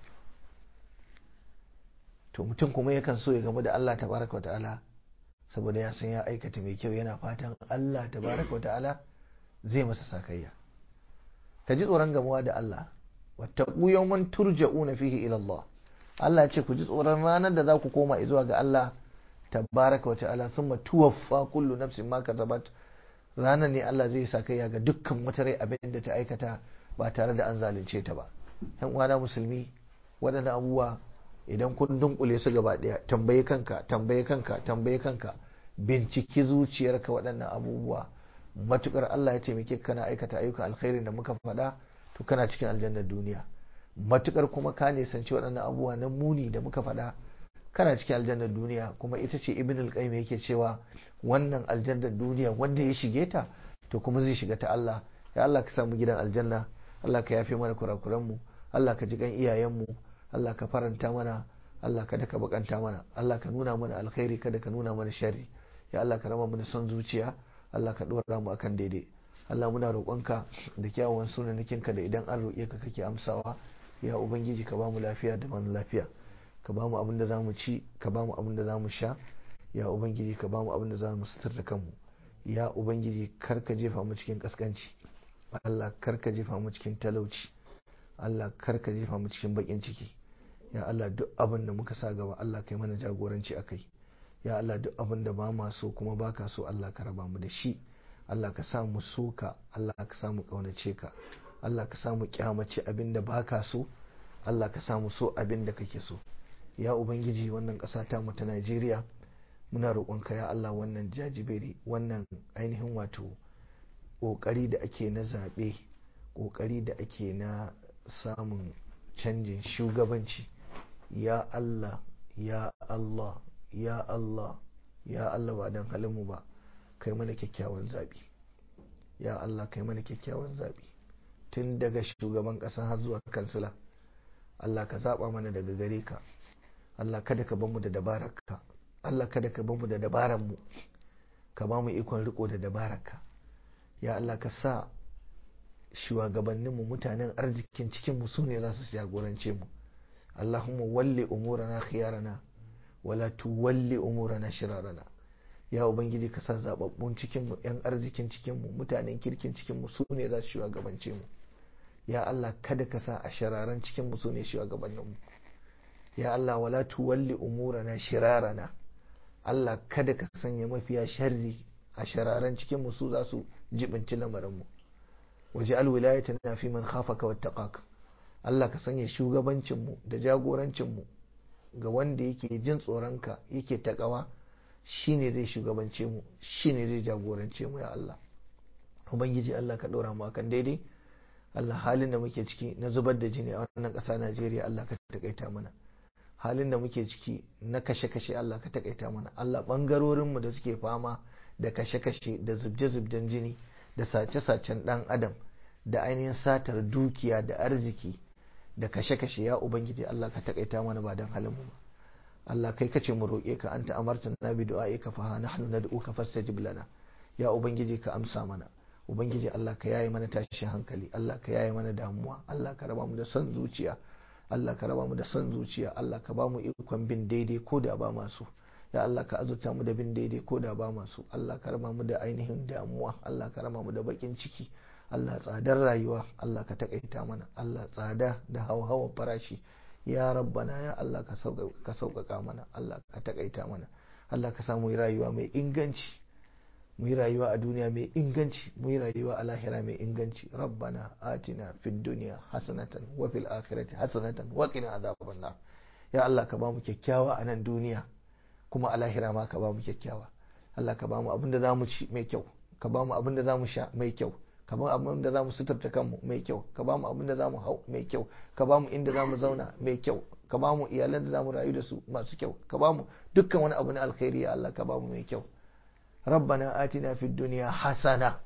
to mutum kuma yakan so ya gamu da Allah tabaraka ta'ala saboda ya san ya aikata mai kyau yana fatan Allah tabaraka ta'ala zai masa sakayya ka ji tsoron gamuwa da Allah wattaqu yawman turja'una fihi ila Allah Allah ya ce ku ji tsoron ranar da za ku koma zuwa ga Allah tabaraka wa ta'ala thumma tuwaffa kullu nafsin ma kasabat ranar ne Allah zai sakayya ga dukkan wata rai abin da ta aikata ba tare da an zalunce ta ba yan uwana musulmi waɗannan abubuwa idan kun dunkule su gaba ɗaya tambaye kanka tambaye kanka tambaye kanka binciki zuciyarka waɗannan abubuwa matukar Allah ya taimake kana aikata ayyukan alkhairin da muka faɗa to kana cikin aljannar duniya matukar kuma ka nisanci waɗannan abubuwa na muni da muka faɗa kana cikin aljannar duniya kuma ita ce ibn al-qayyim yake cewa wannan aljannar duniya wanda ya shige ta to kuma zai shiga ta Allah ya Allah ka samu gidan aljanna Allah ka yafe mana kurakuran mu Allah ka ji kan iyayen mu Allah ka faranta mana Allah kada ka bakanta mana Allah ka nuna mana alkhairi kada ka nuna mana sharri ya Allah ka rama mana son zuciya Allah ka dora mu akan daidai Allah muna roƙonka da kyawawan sunanakinka da idan an roƙe ka kake amsawa ya ubangiji ka ba mu lafiya da man lafiya ka ba mu abin da za mu ci ka ba mu abin da za mu sha ya ubangiji ka ba mu abin da za mu suturta kanmu ya ubangiji kar ka jefa mu cikin kaskanci Allah kar ka jefa mu cikin talauci Allah kar ka jefa mu cikin bakin ciki ya Allah duk abin da muka sa gaba Allah kai mana jagoranci akai ya Allah duk abin da ba ma so kuma baka so Allah ka raba mu da shi Allah ka sa mu so ka Allah ka sa mu kaunace ka Allah ka sa mu kyamace abin da baka so Allah ka sa mu so abin da kake so ya ubangiji wannan ƙasa ta mu ta Najeriya muna roƙonka ya Allah wannan jajiberi wannan ainihin wato ƙoƙari da ake na zaɓe ƙoƙari da ake na samun canjin shugabanci ya Allah ya Allah ya Allah ya Allah ba don halinmu ba kai mana kyakkyawan zaɓi ya Allah kai mana kyakkyawan zaɓi tun daga shugaban ƙasa har zuwa kansila Allah ka zaɓa mana daga gare ka Allah kada ka bamu da dabararka Allah kada ka bamu da dabararmu ka ba mu ikon riko da dabararka ya Allah ka sa shugabanninmu mutanen arzikin cikinmu su ne za su jagorance mu Allahumma walli umurana khiyarana wala tuwalli umurana shirarana ya ubangiji ka sa zababbun cikinmu yan arzikin cikinmu mutanen kirkin cikinmu su ne za su shugabance mu ya Allah kada ka sa a shararan cikinmu su ne shugabanninmu ya Allah wala tuwalli umurana shirarana Allah kada ka sanya mafiya sharri a shararan cikinmu su za su jibinci lamarinmu waje alwilayata na fi man khafaka wattaqaka Allah ka sanya shugabancinmu da jagorancinmu ga wanda yake jin tsoronka yake takawa shine zai shugabance mu shine zai jagorance mu ya Allah ubangiji Allah ka ɗora mu akan daidai Allah halin da muke ciki na zubar da jini a wannan ƙasa Najeriya Allah ka takaita mana halin da muke ciki na kashe-kashe Allah ka takaita mana Allah ɓangarorinmu da suke fama da kashe-kashe da zubje-zubjen jini da sace-sacen ɗan adam da ainihin satar dukiya da arziki da kashe-kashe ya ubangiji Allah ka takaita mana ba don halin mu ba Allah kai kace mu roƙe ka anta amarta na bi du'a'i ka fa nahnu nad'uka fastajib lana ya ubangiji ka amsa mana ubangiji Allah ka yaye mana tashin hankali Allah ka yaye mana damuwa Allah ka raba mu da son zuciya Allah ka raba mu da son zuciya Allah ka ba mu ikon bin daidai ko da ba masu ya Allah ka azurta mu da bin daidai ko da ba masu Allah ka raba mu da ainihin damuwa Allah ka raba mu da bakin ciki Allah tsadar rayuwa Allah ka takaita mana Allah tsada da hawa farashi ya rabbana ya Allah ka sauƙaƙa mana Allah ka takaita mana Allah ka samu rayuwa mai inganci mu yi rayuwa a duniya mai inganci mu yi rayuwa a lahira mai inganci rabbana atina fid dunya hasanatan wa fil akhirati hasanatan wa qina adhaban nar ya Allah ka ba mu kyakkyawa a nan duniya kuma a lahira ma ka ba mu kyakkyawa Allah ka ba mu abin da zamu ci mai kyau ka ba mu abin da zamu sha mai kyau ka ba mu abin da zamu suturta kanmu mai kyau ka ba mu abin da zamu hau mai kyau ka ba mu inda zamu zauna mai kyau ka ba mu iyalan da zamu rayu da su masu kyau ka ba mu dukkan wani abu na alkhairi ya Allah ka ba mu mai kyau ربنا آتنا في الدنيا حسنة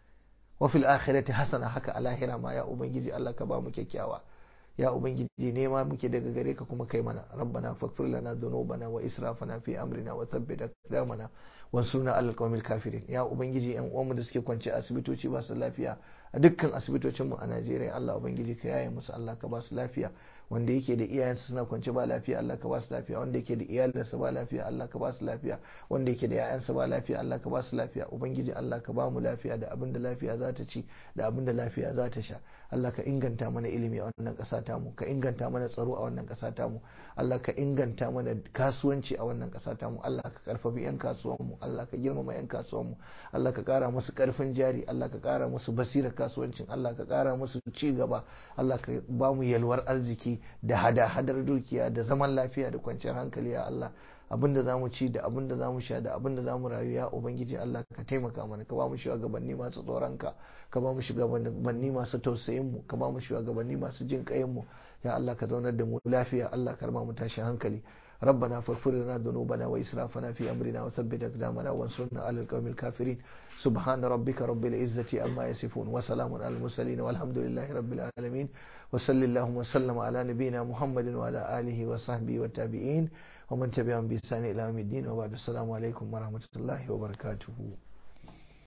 وفي الآخرة حسنة haka alahira ma ya ubangiji Allah ka ba mu kyakkyawa ya ubangiji nema muke daga gare ka kuma kai mana rabbana faghfir lana dhunubana wa israfana fi amrina wa thabbit aqdamana wansurna alal qawmil kafirin ya ubangiji yan uwanmu da suke kwance asibitoci ba su lafiya a dukkan asibitocinmu a Najeriya Allah ubangiji ka yaye musu Allah ka ba su lafiya wanda yake da iyayensa suna kwance ba lafiya Allah ka ba su lafiya wanda yake da iyalinsa ba lafiya Allah ka ba su lafiya wanda yake da yayansa ba lafiya Allah ka ba su lafiya ubangiji Allah ka ba mu lafiya da abin da lafiya za ta ci da abin da lafiya za ta sha Allah ka inganta mana ilimi a wannan ƙasa tamu ka inganta mana tsaro a wannan ƙasa tamu Allah ka inganta mana kasuwanci a wannan ƙasa tamu Allah ka karfafi yan kasuwanmu Allah ka girmama yan kasuwanmu Allah ka ƙara musu ƙarfin jari Allah ka ƙara musu basirar kasuwancin Allah ka ƙara musu ci gaba Allah ka ba mu yalwar arziki da hada-hadar dukiya da zaman lafiya da kwanciyar hankali ya Allah abinda za mu ci da abinda za mu sha da abinda za mu rayu ya ubangiji Allah ka taimaka mana ka ba mu shugabanni masu tsoronka ka ba mu shugabanni masu tausayin mu ka ba mu shugabanni masu jin kayan mu ya Allah ka zaunar da mu lafiya Allah ka ba mu tashin hankali ربنا فاغفر لنا ذنوبنا وإسرافنا في أمرنا وثبت أقدامنا وانصرنا على القوم الكافرين سبحان ربك رب العزة أما يصفون وسلام على المرسلين والحمد لله رب العالمين وصل اللهم وسلم على نبينا محمد وعلى آله وصحبه والتابعين ومن تبعهم بإحسان إلى يوم الدين وبعد السلام عليكم ورحمة الله وبركاته